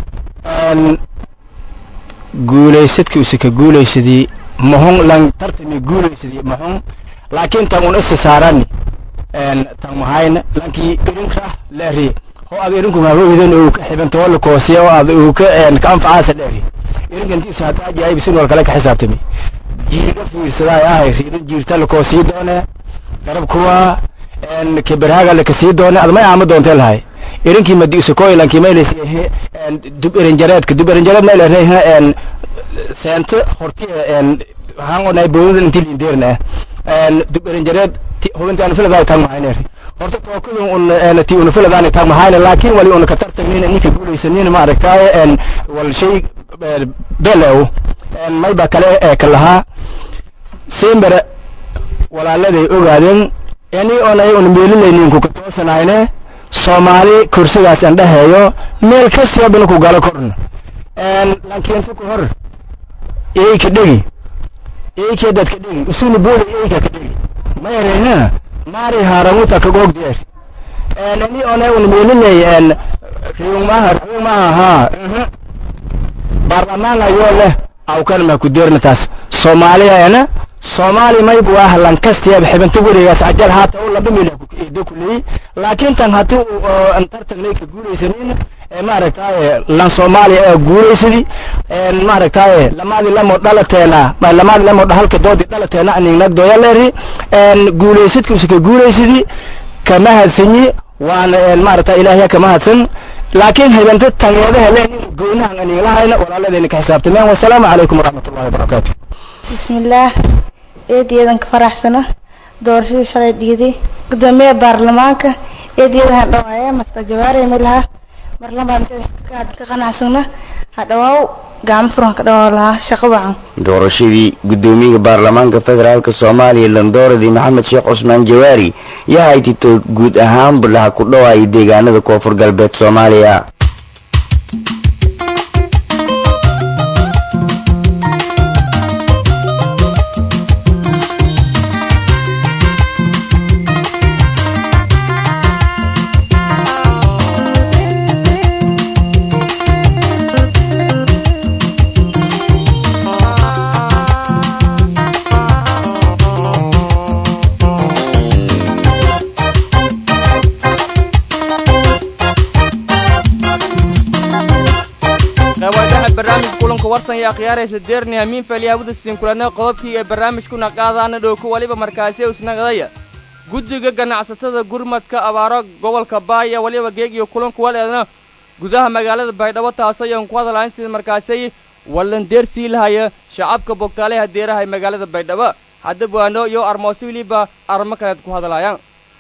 guulaysadkii use ka guulaysadii mahun lan tartami guulaysadii mahun laakiin tan un isa saarani tan mahayna lankii irinka leeri ho ad irinku maaweydan uu ka xibanto wala koosiya oo ad uu ka ka anfacaasa leeri irinkantiisu hataa ajaayibsin wal kale ka xisaabtami jiirga fiirsadaay ahay riidan jiirta la koosii doone garab kuwa keberhaaga la kasii doone admay aama doontee lahay irinkii madi usakoylankii maylaysi dub erinjareedka dub erinjareed maylayna seento horti waxaan onay boodada intii lindeerna dub erinjareed hubinti anu filadaani tag mahayneer horta tookadun un ti unu filadaani tag mahayne laakiin wali una ka tartagnina ninka guulaysanina ma aragtaaye wal shay belew mayba kale ka lahaa simbere walaaladay ogaadeen yani onay un meelilaynin ka toosanayne soomaali kursigaas aan dhahayo meel kastaba bana ku galo korna laakiin ku hor eeyka dhegi eeyka dadka dhegi usuni booda eeyka ka dhegi ma yareyna maari haramuta ka goog deer ani ona un meelinay riyumaha riyumaha ha baarlamaan ayoo leh awkan ma ku deerna taas soomaaliya ana soomaali maybu ah lankastiyaba xibinta weligaas ajal haata u laba mil eedo kuley laakiin tan haddii uu tartagnay ka guulaysanin maaragtaaye lan soomaaliya ee guulaysadi maaragtaaye lamaadi lamo dhalateena lamaadi lamo halka doodi dhalateena aningnagdoya leeri guulaysadkiisa ka guulaysadi kama hadsanyi waana maaragta ilaahya kama hadsan laakiin habenta tangeedaha le goonahan aninglahayna walaaladayna ka xisaabtameen wasalaamu calaykum waraxmatullahi wabarakaatu bismillaah eedayadan ka faraxsano doorashadii shalay dhiiday gudoomiyaha baarlamaanka eedayadan dhawaaya master jawaari milaha marlamaan ka qanacsana hadhawaaw gacmo furan ka dhawaa lahaa shaqo wacan doorashadii guddoomiyaha baarlamaanka federaalk soomaaliya landooradii maxamed sheekh cusmaan jawaari yahay tito guud ahaan bulaha ku dhawaaya deegaanada koonfur galbeed soomaaliya barnaamij kulanka warsan iyo akhyaaraysa deerni hamiin falyaabada siin kulana qodobkii ee barnaamijkuna qaadaana dhowku waliba markaasi usnagadaya guddiga ganacsatada gurmadka abaaro gobolka baaya waliba geeg iyo kulanku waleedna gudaha magaalada baydhabo taas ayaan ku hadalahayn sida markaasi wallan deersii lahaya shacabka bogtaaleha deeraha ee magaalada baydhabo haddaba waano iyo armoosi weliba armo kaleed ku hadalaayaan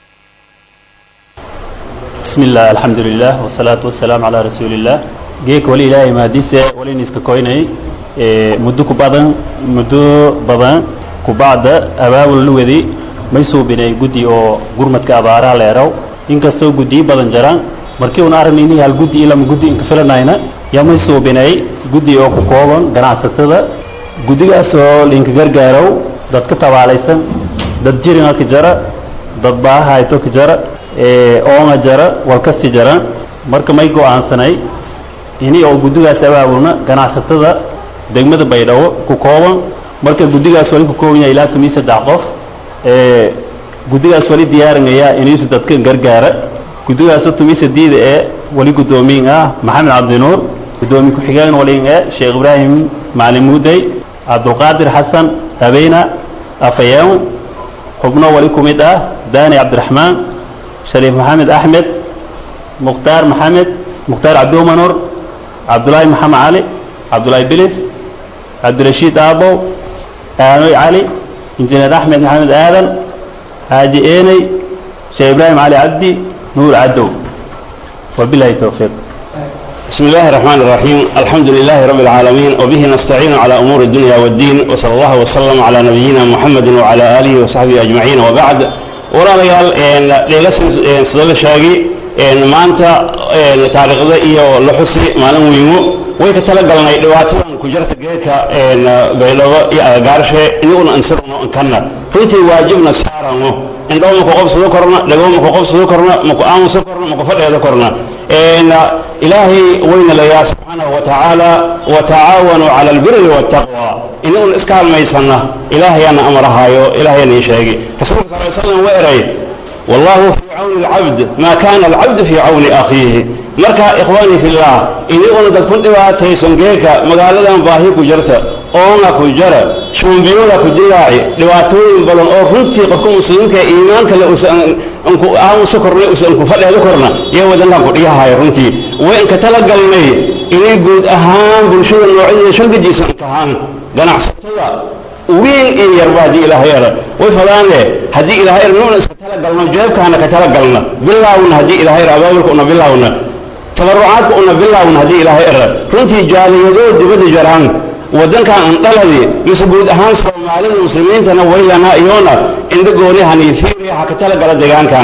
بسم الله الحمد لله والصلاة والسلام على رسول الله جيك ولي إلهي ما ديسة ولي نسك كويني مدو كبادن مدو بدن كبعد أباب اللوذي ما يسو بني قدي أو قرمت كأبارا ليرو إن كستو قدي بدن جران markii uun aragnayni hal guddi ilama guddi inka filanayna yaa may suubinay guddi oo ku kooban ganacsatada guddigaas oo linka gargaarow dad ka tabaalaysan dad jiringa ka jara dad baahayto ka jara oonga jara walkasti jara marka may go'aansanay ini oo guddigaas abaabulna ganacsatada degmada baydhabo ku kooban marka guddigaas wali ku kooban yahay ilaa tomiyo saddex qof guddigaas wali diyaarinayaa inuusu dadka gargaara guddigaasoo tumisa diida ee wali guddoomiyin ah maxamed cabdinuur guddoomiye ku-xigeen walin ee sheekh ibraahim macalin muudey cabdulqaadir xasan habeyna afayeen xubno wali ku mid ah daani cabdiraxmaan shariif maxamed axmed mukhtaar maxamed mukhtaar cabdiumanur cabdulaahi maxamed cali cabdulaahi bilis cabdirashiid aabow aanoy cali injineer axmed maxamed aadan xaaji eeney sheekh ibraahim cali cabdi nuur cadow wabilahi towfiiq بسم الله الرحمن الرحيم الحمد لله رب العالمين وبه نستعين على أمور الدنيا والدين وصلى الله وسلم على نبينا محمد وعلى آله وصحبه أجمعين وبعد walaalayaal leelasan sida la sheegay maanta taariikhda iyo la xusi maalin weymo way ka tala galnay dhibaatadan ku jirta geedka baydhabo iyo agagaarshe inaguna ansirno kanna runtii waajibna saarano indhoo maku qobsado korna dhagoo maku qobsado korna maku aamuso korna maku fadheedo korna ilaahay wayna layaa subxaanahu watacaala watacaawanuu cala albiri waataqwa inaguna iska halmaysana ilaahayana amarahaayo ilaahayana ii sheegay rasuulka sal ly slam waa eray wallahu fii cawni alcabd ma kana alcabdu fii cawni akhiihi marka ikhwaani fillah inaguna dad ku dhibaataysan geeka magaaladan baahi ku jirta oona ku jara shuumbiyooda ku dilaaci dhibaatooyin badan oo runtii qofka muslimka iimaanka le usan anku aamuso korna usan ku fadheedo korna iyo wadankan ku dhiyahayo runtii way inka tala galnay inay guud ahaan bulshada noocyada shalgajiisa inkahaan ganacsatada weyn iyo yarba haddii ilaahay era way fadaane haddii ilaahay era nuuna iska tala galno jeebkaana ka tala galna bilaawna haddii ilaahay era abaabulka una bilaawna tabarucaadka una bilaawna haddii ilaahay era runtii jaaliyadoo dibadda jaraan waddankan andhaladi mise guud ahaan soomaalida muslimiintana waylana iyona indha goonihani fiiriyaha ka tala gala deegaankan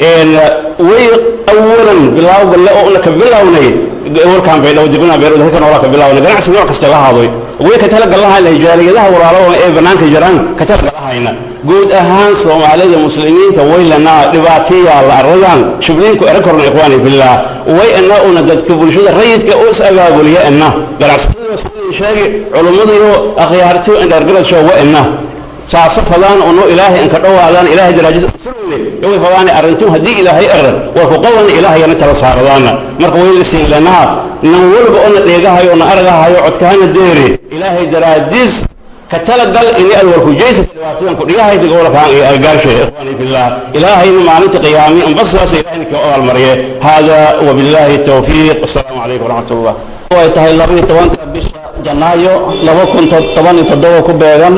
way awalan bilaaw galle oo una ka bilawnay warkaan baydhabo dibna baydhabo halkan wala ka bilawnay ganacsi nooc kasta la haadoy way ka tala galahayn jaaliyadaha walaalaha ee banaanka jiraan ka tala galahayna guud ahaan soomaalida muslimiinta waylana dhibaataya la aradan shubliinku era korna ikhwaani billah way ana una dadka bulshada rayidka oo is abaabuliya ana ganacsatada sheegi culummadiyo akhyaartiyo indhargarasho wa ina saasa fadaan uno ilaahay inka dhowaadaan ilaahay daraajada sirweyne yoway fadaane arrintum haddii ilaahay er war ku qaban ilaahayana tala saaradaana marka way la siin lanaa nan walba ona dheegahayo ona argahayo codkaana deeri ilaahay daraadiis ka tala gal ini ad warku jeysata dhibaatadan ku dhigahay dagowlakaan iyo agaarshe ikhwaani fillah ilaahayna maalinta qiyaami anbasaas ilahayna ka abaalmariye hada wabillahi tawfiiq wasalaamu calaykum waraxmat ullah ay tahay laba iyo tobanka bisha janaayo laba kun toban iyo toddoba ku beegan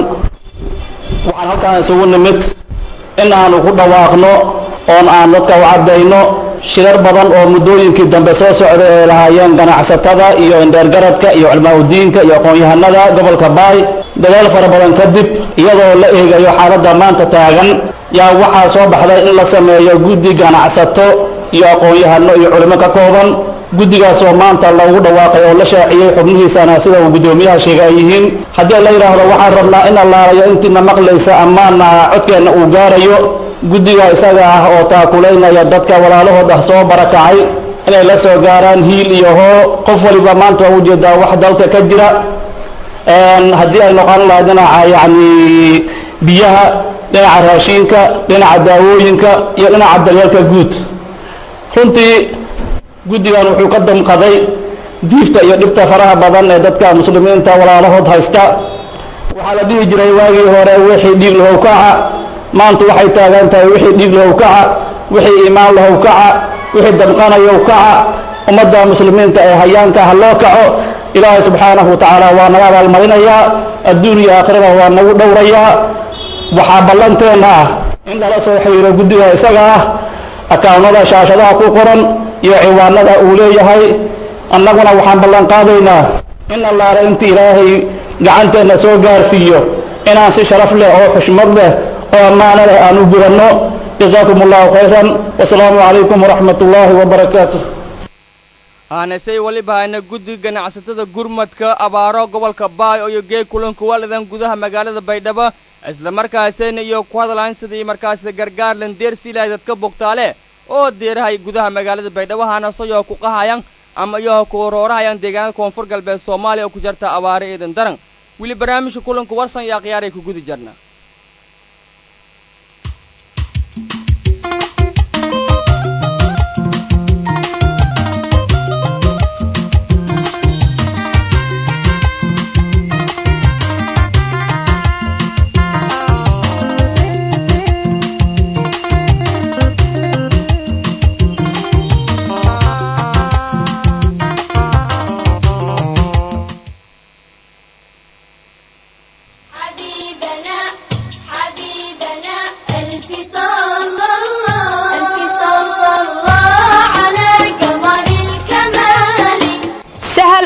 waxaan halkaan isugu nimid in aanu ku dhawaaqno oon aan dadka u caddayno shirar badan oo muddooyinkii dambe soo socday ay lahaayeen ganacsatada iyo indheergaradka iyo culmaaudiinka iyo aqoon-yahanada gobolka baay dadaal fara badan kadib iyadoo la eegayo xaaladda maanta taagan yaa waxaa soo baxday in la sameeyo guddi ganacsato iyo aqoon-yahano iyo culimo ka kooban guddigaas oo maanta loogu dhawaaqay oo la shaaciyey xubnihiisana sida uu guddoomiyaha sheegay ay yihiin haddii la yidhaahdo waxaan rabnaa in allaalayo intiina maqlaysa ammaana codkeenna uu gaarayo guddiga isaga ah oo taakulaynaya dadka walaalahooda soo barakacay inay la soo gaaraan hiil iyo hoo qof waliba maanta waa ujeedaa wax dalka ka jira haddii ay noqon lahay dhinaca yacni biyaha dhinaca raashiinka dhinaca daawooyinka iyo dhinaca daryeelka guud runtii guddigan wuxuu ka damqaday diifta iyo dhibta faraha badan ee dadka muslimiinta walaalahood haysta waxaa la dhihi jiray waagii hore wixii dhiig lahow kaca maanta waxay taagan tahay wixii dhiig lahow kaca wixii iimaan lahow kaca wixii damqanayow kaca ummadda muslimiinta ee hayaanka ha loo kaco ilaahay subxaanahu wa tacaala waa naga abaalmarinayaa adduun iyo aakhirada waa nagu dhowrayaa waxaa ballanteenna ah in lala soo xiriiro guddiga isaga ah akawnada shaashadaha ku qoran iyo ciwaanada uu leeyahay annaguna waxaan ballan qaadaynaa in allaale inta ilaahay gacanteenna soo gaarsiiyo inaan si sharaf leh oo xushmad leh oo ammaano leh aan u gudanno jazaakum allahu khayran wasalaamu calaykum waraxmat ullaahi wabarakaatu aanasay weliba hayna guddiga ganacsatada gurmadka abaaro gobolka baay iyo geeg kulanka walidan gudaha magaalada baydhabo isla markaasina iyo ku hadlaan sidii markaasi gargaar landeersi lahay dadka bogtaale oo deerahay gudaha magaalada baydhabo haanasayoo ku qahayaan ama iyoo ku roorahayaan deegaanada koonfur galbeed soomaaliya oo ku jarta abaare eedan daran weli barnaamijka kulanka warsan iyo akhyaaray ku gudi jarna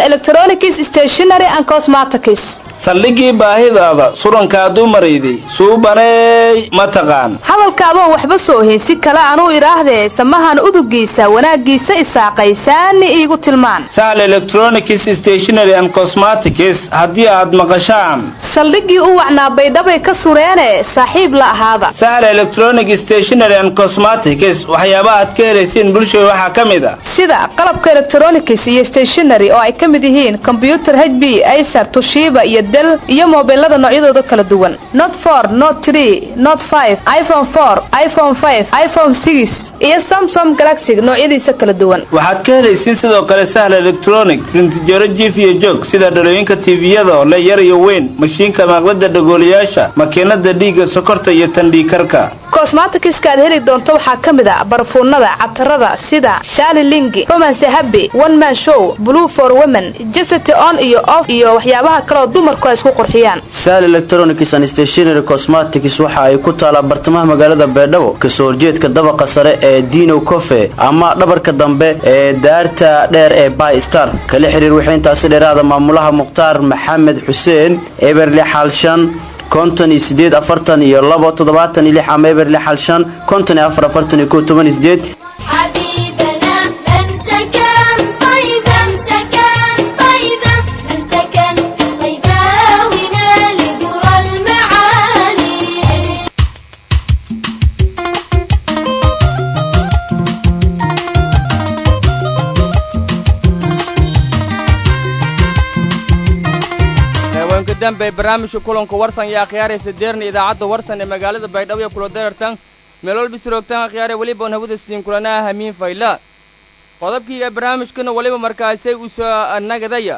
electronics stationery and cosmetics saldhigii baahidaada surankaadu marayday suubaneey ma taqaan hadalka adoon waxba soo hayn si kale anuu idhaahdee samahan udugiisa wanaaggiisa isaaqaysaani iigu tilmaan sahl electronics stationery and cosmetics haddii aad maqashaan saldhiggii u wacnaa baydhabay ka sureene saaxiib la ahaada sahl electronic stationery and cosmetics waxyaaba aad ka helaysiin bulshada waxaa ka mid a sida qalabka electronics iyo stationery oo ay ka mid yihiin combyuter h b acer tushiba iyo del iyo mobilada noocyadooda kala duwan not for not tree not five iphone four iphone five iphone six iyo samsung galaxy noocyadiisa kala duwan waxaad ka helaysiin sidoo kale sahl electronic rintijaro jiif iyo joog sida dhalooyinka tviyada oo le yar iyo weyn mashiinka maaqlada dhagoolayaasha makiinada dhiigga sokorta iyo tandhiikarka cosmetics-ka aad heli doonto waxaa ka mid a barfuunada catarada sida shali lingi romance happy one man show blue for women jesity on iyo off iyo waxyaabaha kaleoo dumarku ay isku qurxiyaan sal electronics and stationery cosmetics waxa ay ku taalaa bartamaha magaalada beedhabo kasoo horjeedka dabaqa sare ee dino cofe ama dhabarka dambe ee daarta dheer ee by star kala xiriir waxay intaasi dheeraada maamulaha mukhtaar maxamed xuseen eberli xaalshan konton iyo sideed afartan iyo labo toddobaatan iyo lix ama eberli xaalshan konton iyo afar afartan iyo kow toban iyo sideed حبيبنا أمسكن طيبا أمسكن طيبا أمسكن طيبا ونال در المعالي haweenka dambe ee barnaamijka kulanka warsan iyo akhyaaraysa deerna idaacadda warsan ee magaalada baydhabo iyo kula darartan meel walba siroogtaan akhyaare weliba on hawada siin kulanaha hamiin fayla qodobkii ee barnaamijkana weliba markaasay u soo nagadaya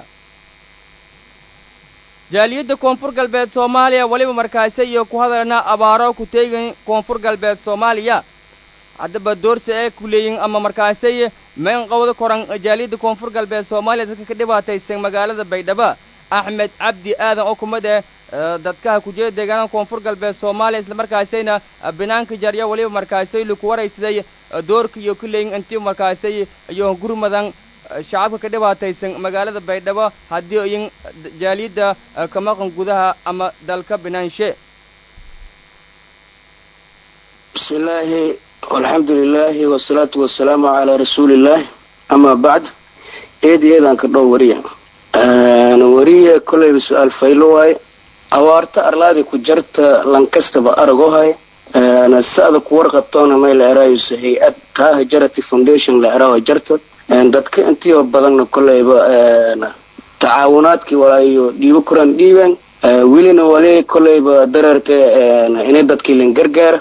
jaaliyadda koonfur galbeed soomaaliya weliba markaase iyo ku hadalna abaaro ku teegan koonfur galbeed soomaaliya haddaba doorsi ee ku leeyihin ama markaasay meen qowda koran jaaliyadda koonfur galbeed soomaaliya dadka ka dhibaataysan magaalada baydhabo axmed cabdi aadan oo kumid eh dadkaha kujeeda deegaanada koonfur galbeed soomaaliya islamarkaasayna banaanka jarya weliba markaasay laku waraysaday doorka iyo kuleeyin intii markaasay iyo gurmadan shacabka ka dhibaataysan magaalada baydhabo haddii iyin jaaliyadda ka maqan gudaha ama dalka binaanshe بسم الله والحمد لله والصلاة والسلام على رسول الله أما بعد إيدي إيدان كدو وريا أنا وريا كل سؤال فيلواي أوارتا أرلادي كجرت لانكستبا أرغوهاي أنا سأدا كورقة تونا ما العرايو سهيئات تاها جرتي فونديشن العراوي جرت dadka intii oo badanna kolleyba tacaawunaadkii walaayo dhiibo kuran dhiiban welina wali kolleyba dareerta inay dadkii lan gargaara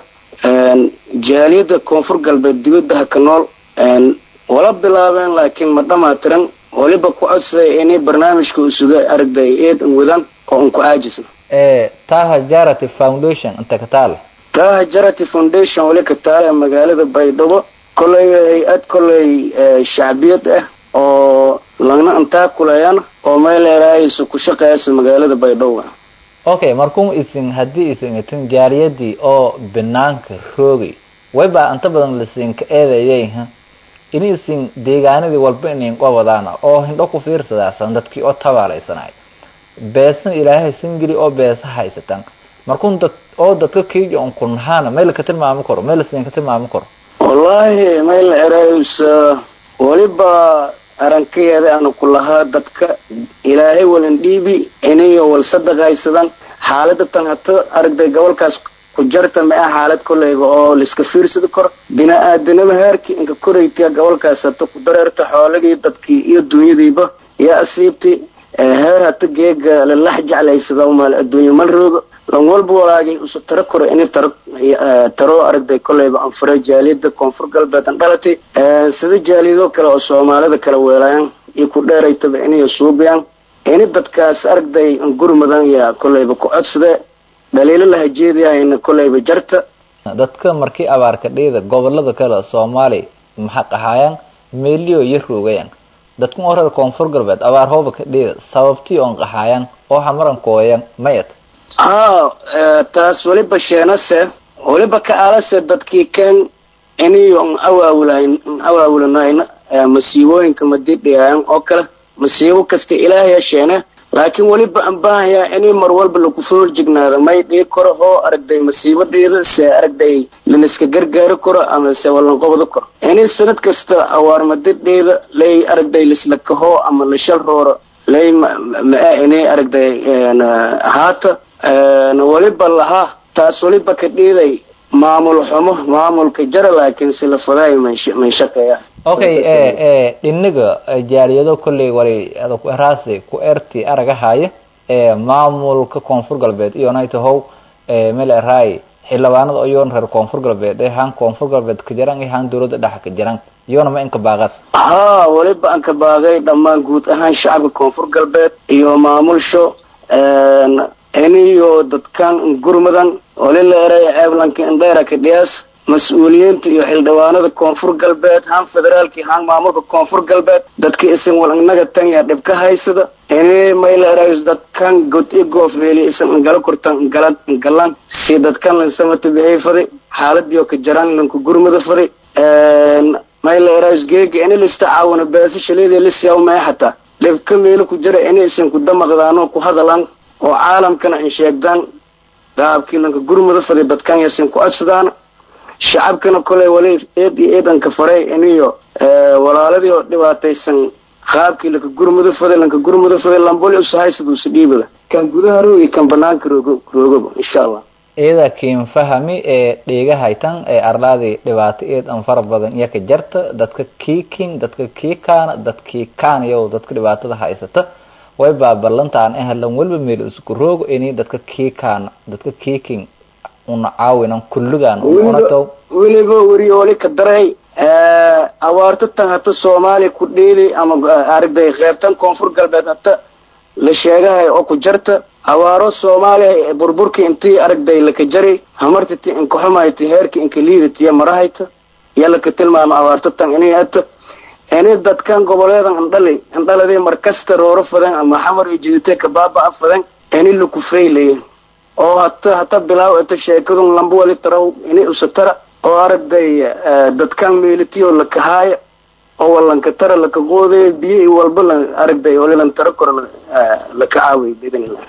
jaaliyadda koonfur galbeed dibadaha ka nool wala bilaabeen laakiin ma dhamaatiran waliba ku codsaday inay barnaamijka usuga aragday eed an wadaan oo an ku caajisna taha jarity foundation inta ka taale taha jarity foundation wali ka taale magaalada baydhabo kolley hay-ad kolley shacbiyad ah oo lagna intaa kuleeyaan oo meel eraayaysa ku shaqeeyasa magaalada baydhabo okay markuu isin haddii isin itin jaaliyadii oo banaanka roogay wayba inta badan lasinka eedayay in isin deegaanadii walba inin qabadaana oo hindho ku fiirsadaasan dadkii oo tabaalaysanay beesan ilaahay singili oo beesa haysatan markun dad oo dadka kiijo on kunhaana meel ka tilmaami karo meel lasinka tilmaami karo wallaahi meel eraayaysa waliba arankayeeda aanu ku lahaa dadka ilaahay walan dhiibi inayo wal sadaqaysadan xaalada tan hata aragday gobolkaas ku jarta ma ah xaalad kolleyba oo laiska fiirsadi karo bini-aadanima heerkii inka koraytiya gobolkaas hata ku dareerta xoolagii dadkii iyo dunyadiiba iyo asiibti heer hata geega lalax jeclaysada maal adduunya mal roogo lan walba walaagay usu taro koro inay taro taro aragday kolleyba anfure jaaliyada koonfur galbeed an dhalatay sida jaaliyado kale oo soomaalida kala weelayaan iyo ku dheeraytaba inay suubiyaan ini dadkaas aragday gurmadan yaa kolleyba ku codsade dhaliilo lahajeediyahayna kolleyba jarta dadka markii abaarka dhiida gobolada kale soomaaliya maxaa qahaayaan meeliyo iyo roogayaan dadku oo reer koonfur galbeed abaar hooba ka dhiida sababtii oon qahaayaan oo hamaran kooyan mayat haa taas waliba sheenase waliba ka alase dadkii kan iniyo n awaawulayn n awaawulanayna masiibooyinka madidhiyaayan oo kale masiibo kasta ilaahay hesheene laakiin weliba aan baahayaa inay mar walba lagu foorjignaado may dhii karo oo aragday masiibadheeda se aragday laniska gargaari karo ama se walanqobdo karo inay sanad kasta awaarmadadheeda lay aragday lisla kaho ama la shal rooro lay maa inay aragday haata weliba lahaa taas weliba ka dhiiday maamul xumo maamulka jara laakiin sila fadaay man shaqeeya okay e e dhinaga jaaliyado kolley wali ada ku eraasi ku erti aragahaya ee maamulka koonfur galbeed iyonay tahow meel eraay xildhibaanada iyoona reer koonfur galbeed ee haan koonfur galbeed ka jaran iyo haan dowladda dhexa ka jaran iyona ma inka baaqas haa weliba aan ka baaqay dhammaan guud ahaan shacabka koonfur galbeed iyo maamulsho iniyo dadkan gurmudan wali la eray ceeblanka indheera ka dhiyaas mas-uuliyiinta iyo xildhibaanada koonfur galbeed haan federaalki haan maamulka koonfur galbeed dadka isan wal inaga tan yaa dhib ka haysada ini mayla erays dadkan god i goofmeeli isan ingala kurtan ingala ingalan si dadkan lansamata bixii fadi xaaladiyo ka jaran lanku gurmada fadi mayla erays geega ini lista caawina beesa shaleedii lisiyaw mae xataa dhibka meelo ku jira ini isan ku damaqdaano ku hadalaan oo caalamkana in sheegdaan qaabkii lanka gurmada fadi dadkan yasin ku codsadaan shacabkana koley wali eed iyo eedanka faray iniyo walaaladii oo dhibaataysan qaabkii lanka gurmada faday lanka gurmada faday lamboli usahaysaduusa dhiibada kan gudaha roogi kan banaanka roogo roogaba insha allah iyada kiin fahami ee dheegahaytan ee arlaadii dhibaato eed an fara badan iyo ka jarta dadka kiikin dadka kiikaana dadkii kaanayow dadka dhibaatada haysata way baa ballantaan ehlan walba meel isku roogo ini dadka kiikaana dadka kiikin una caawinan kulligaan unatow weliba weriyo wali ka daray abaarto tan hata soomaaliya ku dheeli ama aragday qeybtan koonfur galbeed hata la sheegahay oo ku jarta abaaro soomaaliya burburki intii aragday laka jari hamartiti inkaxumayta heerki inka liidatiya marahayta iyo laka tilmaamo abaarto tan inay ata ini dadkan goboleedan andhali andhaladii markasta rooro fadan ama xamar iyo jidite kabaaba-a fadan ini laku faylaya oo hata hata bilaaw ata sheekadun lamba wali taraw ini usatara oo aragday dadkan meelitiyo lakahaaya oo walanka tara laka qoodaya biyo i walba la aragday walilan tara koro laka caawiy biidn illah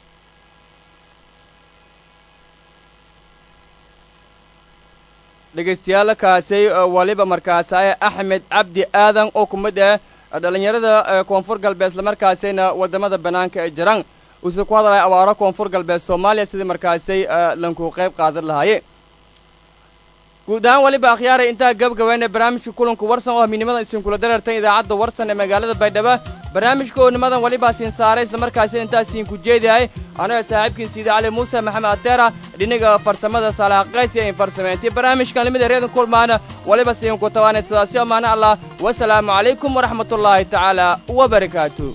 dhegaystayaal kaasay waliba markaasay axmed cabdi aadan oo ku mid ah dhalinyarada koonfur galbeed islamarkaasayna wadamada banaanka ee jiraan uuse ku hadlaya abaaro koonfur galbeed soomaaliya sidii markaasay lanku qayb qaadan lahaaye guud ahaan waliba akhyaaray intaa gabgabayna barnaamijka kulanku warsan oo midnimada isinkula dareertan idaacadda warsan ee magaalada baydhabo barnaamijka oo nimadan walibaa siin saaray islamarkaasi intaas siinku jeediyahay anaga saaxiibkiin siida cali muuse maxamed adeera dhinaga farsamada salaaqays iyo in farsameyntii barnaamijkan limida reedan kulmaana waliba siinku tabaanay sidaasi amaana allah wasalaamu calaykum waraxmatullaahi tacaala wabarakaatu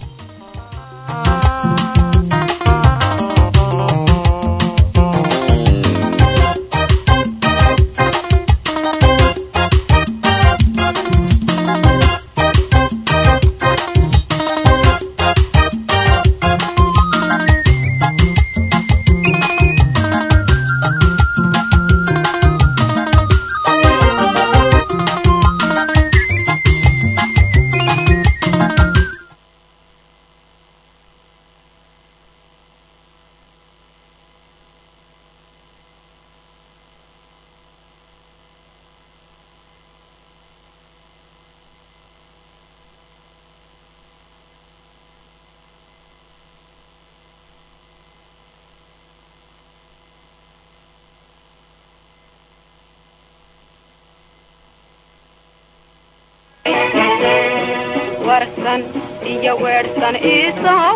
warsan iyo weersan isoo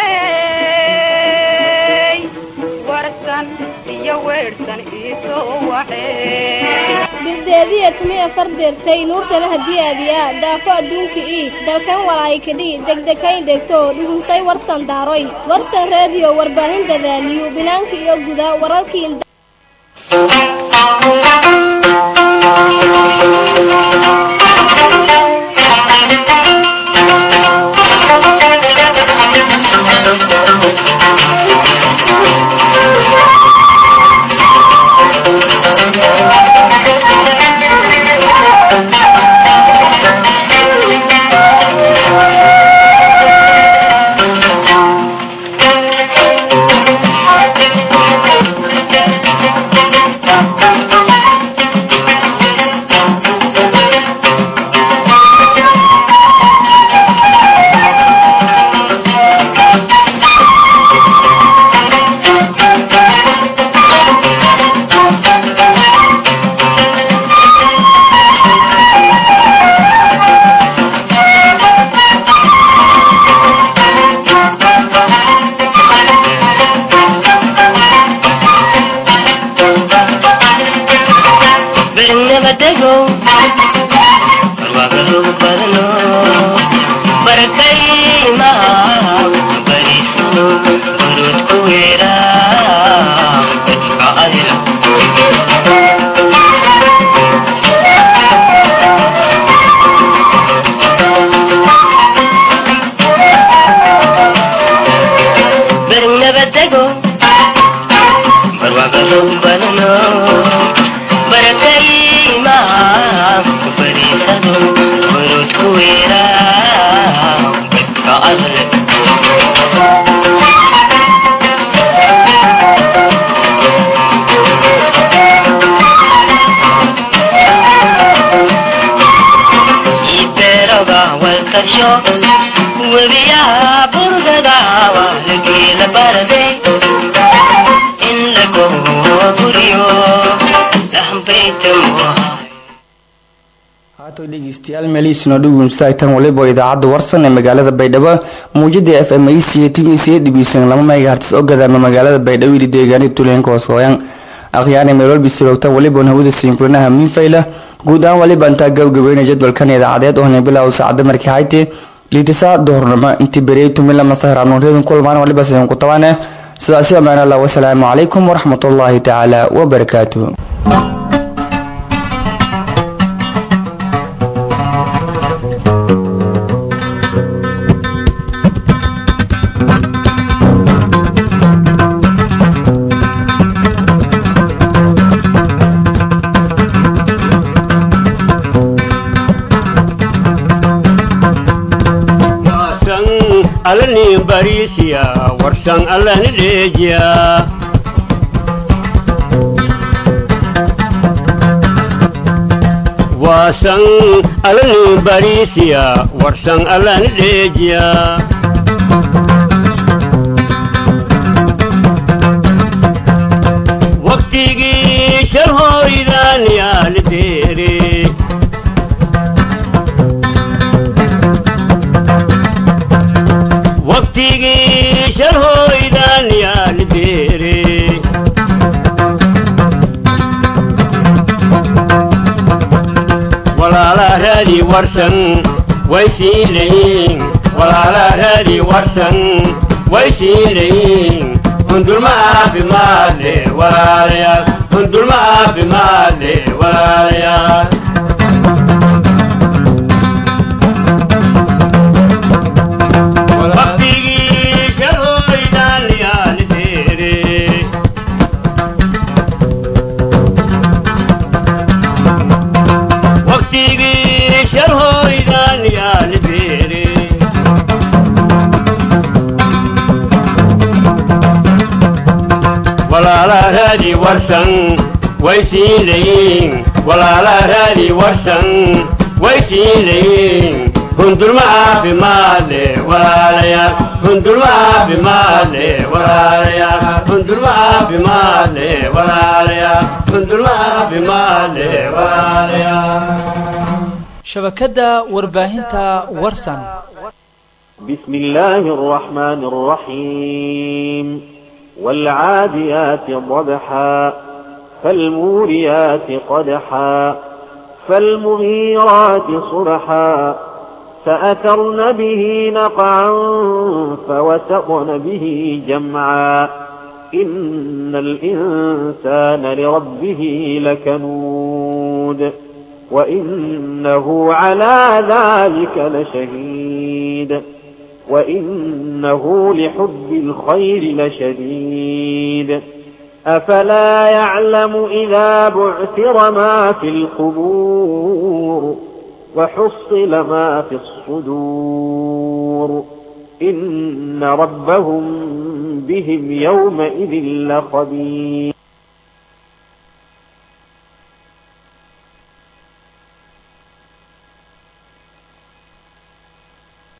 waxeey warsan iyo weersan isoo waxeey bildeediya tumiya fardeertay nuursada hadiyaadiya daafo adduunka ii dalkan walaayikadhi degdekayn dhegto dhugunsay warsan daaroy warsan reediyo warbaahin dadaaliyu binaanka iyo guda wararkii buriyo webiyaha burgadawa lageela barade in lago buriyo dhaxbaytamo haatoy dhegeystayaal meelihiisuna dhugumstaagtan waliba idaacadda warsan ee magaalada baydhabo muujada f m a c timiisa dhibiisan lama megahertz oo gadaama magaalada baydhabo ili deegaanida tuulooyinka hoosooyan akhyaani meelwalbi siroogtan waliban hawada siinkulanaha miinfayla guud ahaan waliba intaa gabagabeynaya jadwalkan idaacadeed oo hana bilow saacada markii hayte liitisa duhurnimo inti beriyay tumila masahranuuryadun kulmaan waliba sidan ku tabaane sidaasi amaan allah wasalaamu calaykum waraxmatullaahi tacaala wabarakaatuh Wasan alani barisiya warsan alani dejiya Wasan alani barisiya warsan alani dejiya Waqtigii shal hoydan yaal deere waqtigii shal hoydan yaal deere walaala raadi warsan way sii leeyiin walaala raadi warsan way sii leeyiin hundulma caafimaad leh walaalayaal hundulma caafimaad leh walaalayaal waqtigii shal hoydan yaal deere waqtigii shal hoydan yaal deere walaala raadi warsan way sii leeyiin walaala raadi warsan way sii leeyiin hundulma caafimaad leh walaalayaal hundulma caafimaad leh walaalayaal hundulma caafimaad leh walaalayaal hundulma caafimaad leh walaalayaal shabakadda warbaahinta warsan بسم الله الرحمن الرحيم والعاديات ضبحا فالموريات قدحا فالمغيرات صبحا فأثرن به نقعا فوسطن به جمعا إن الإنسان لربه لكنود وإنه على ذلك لشهيد وإنه لحب الخير لشديد أفلا يعلم إذا بعثر ما في القبور وحصل ما في الصدور إن ربهم بهم يومئذ لخبير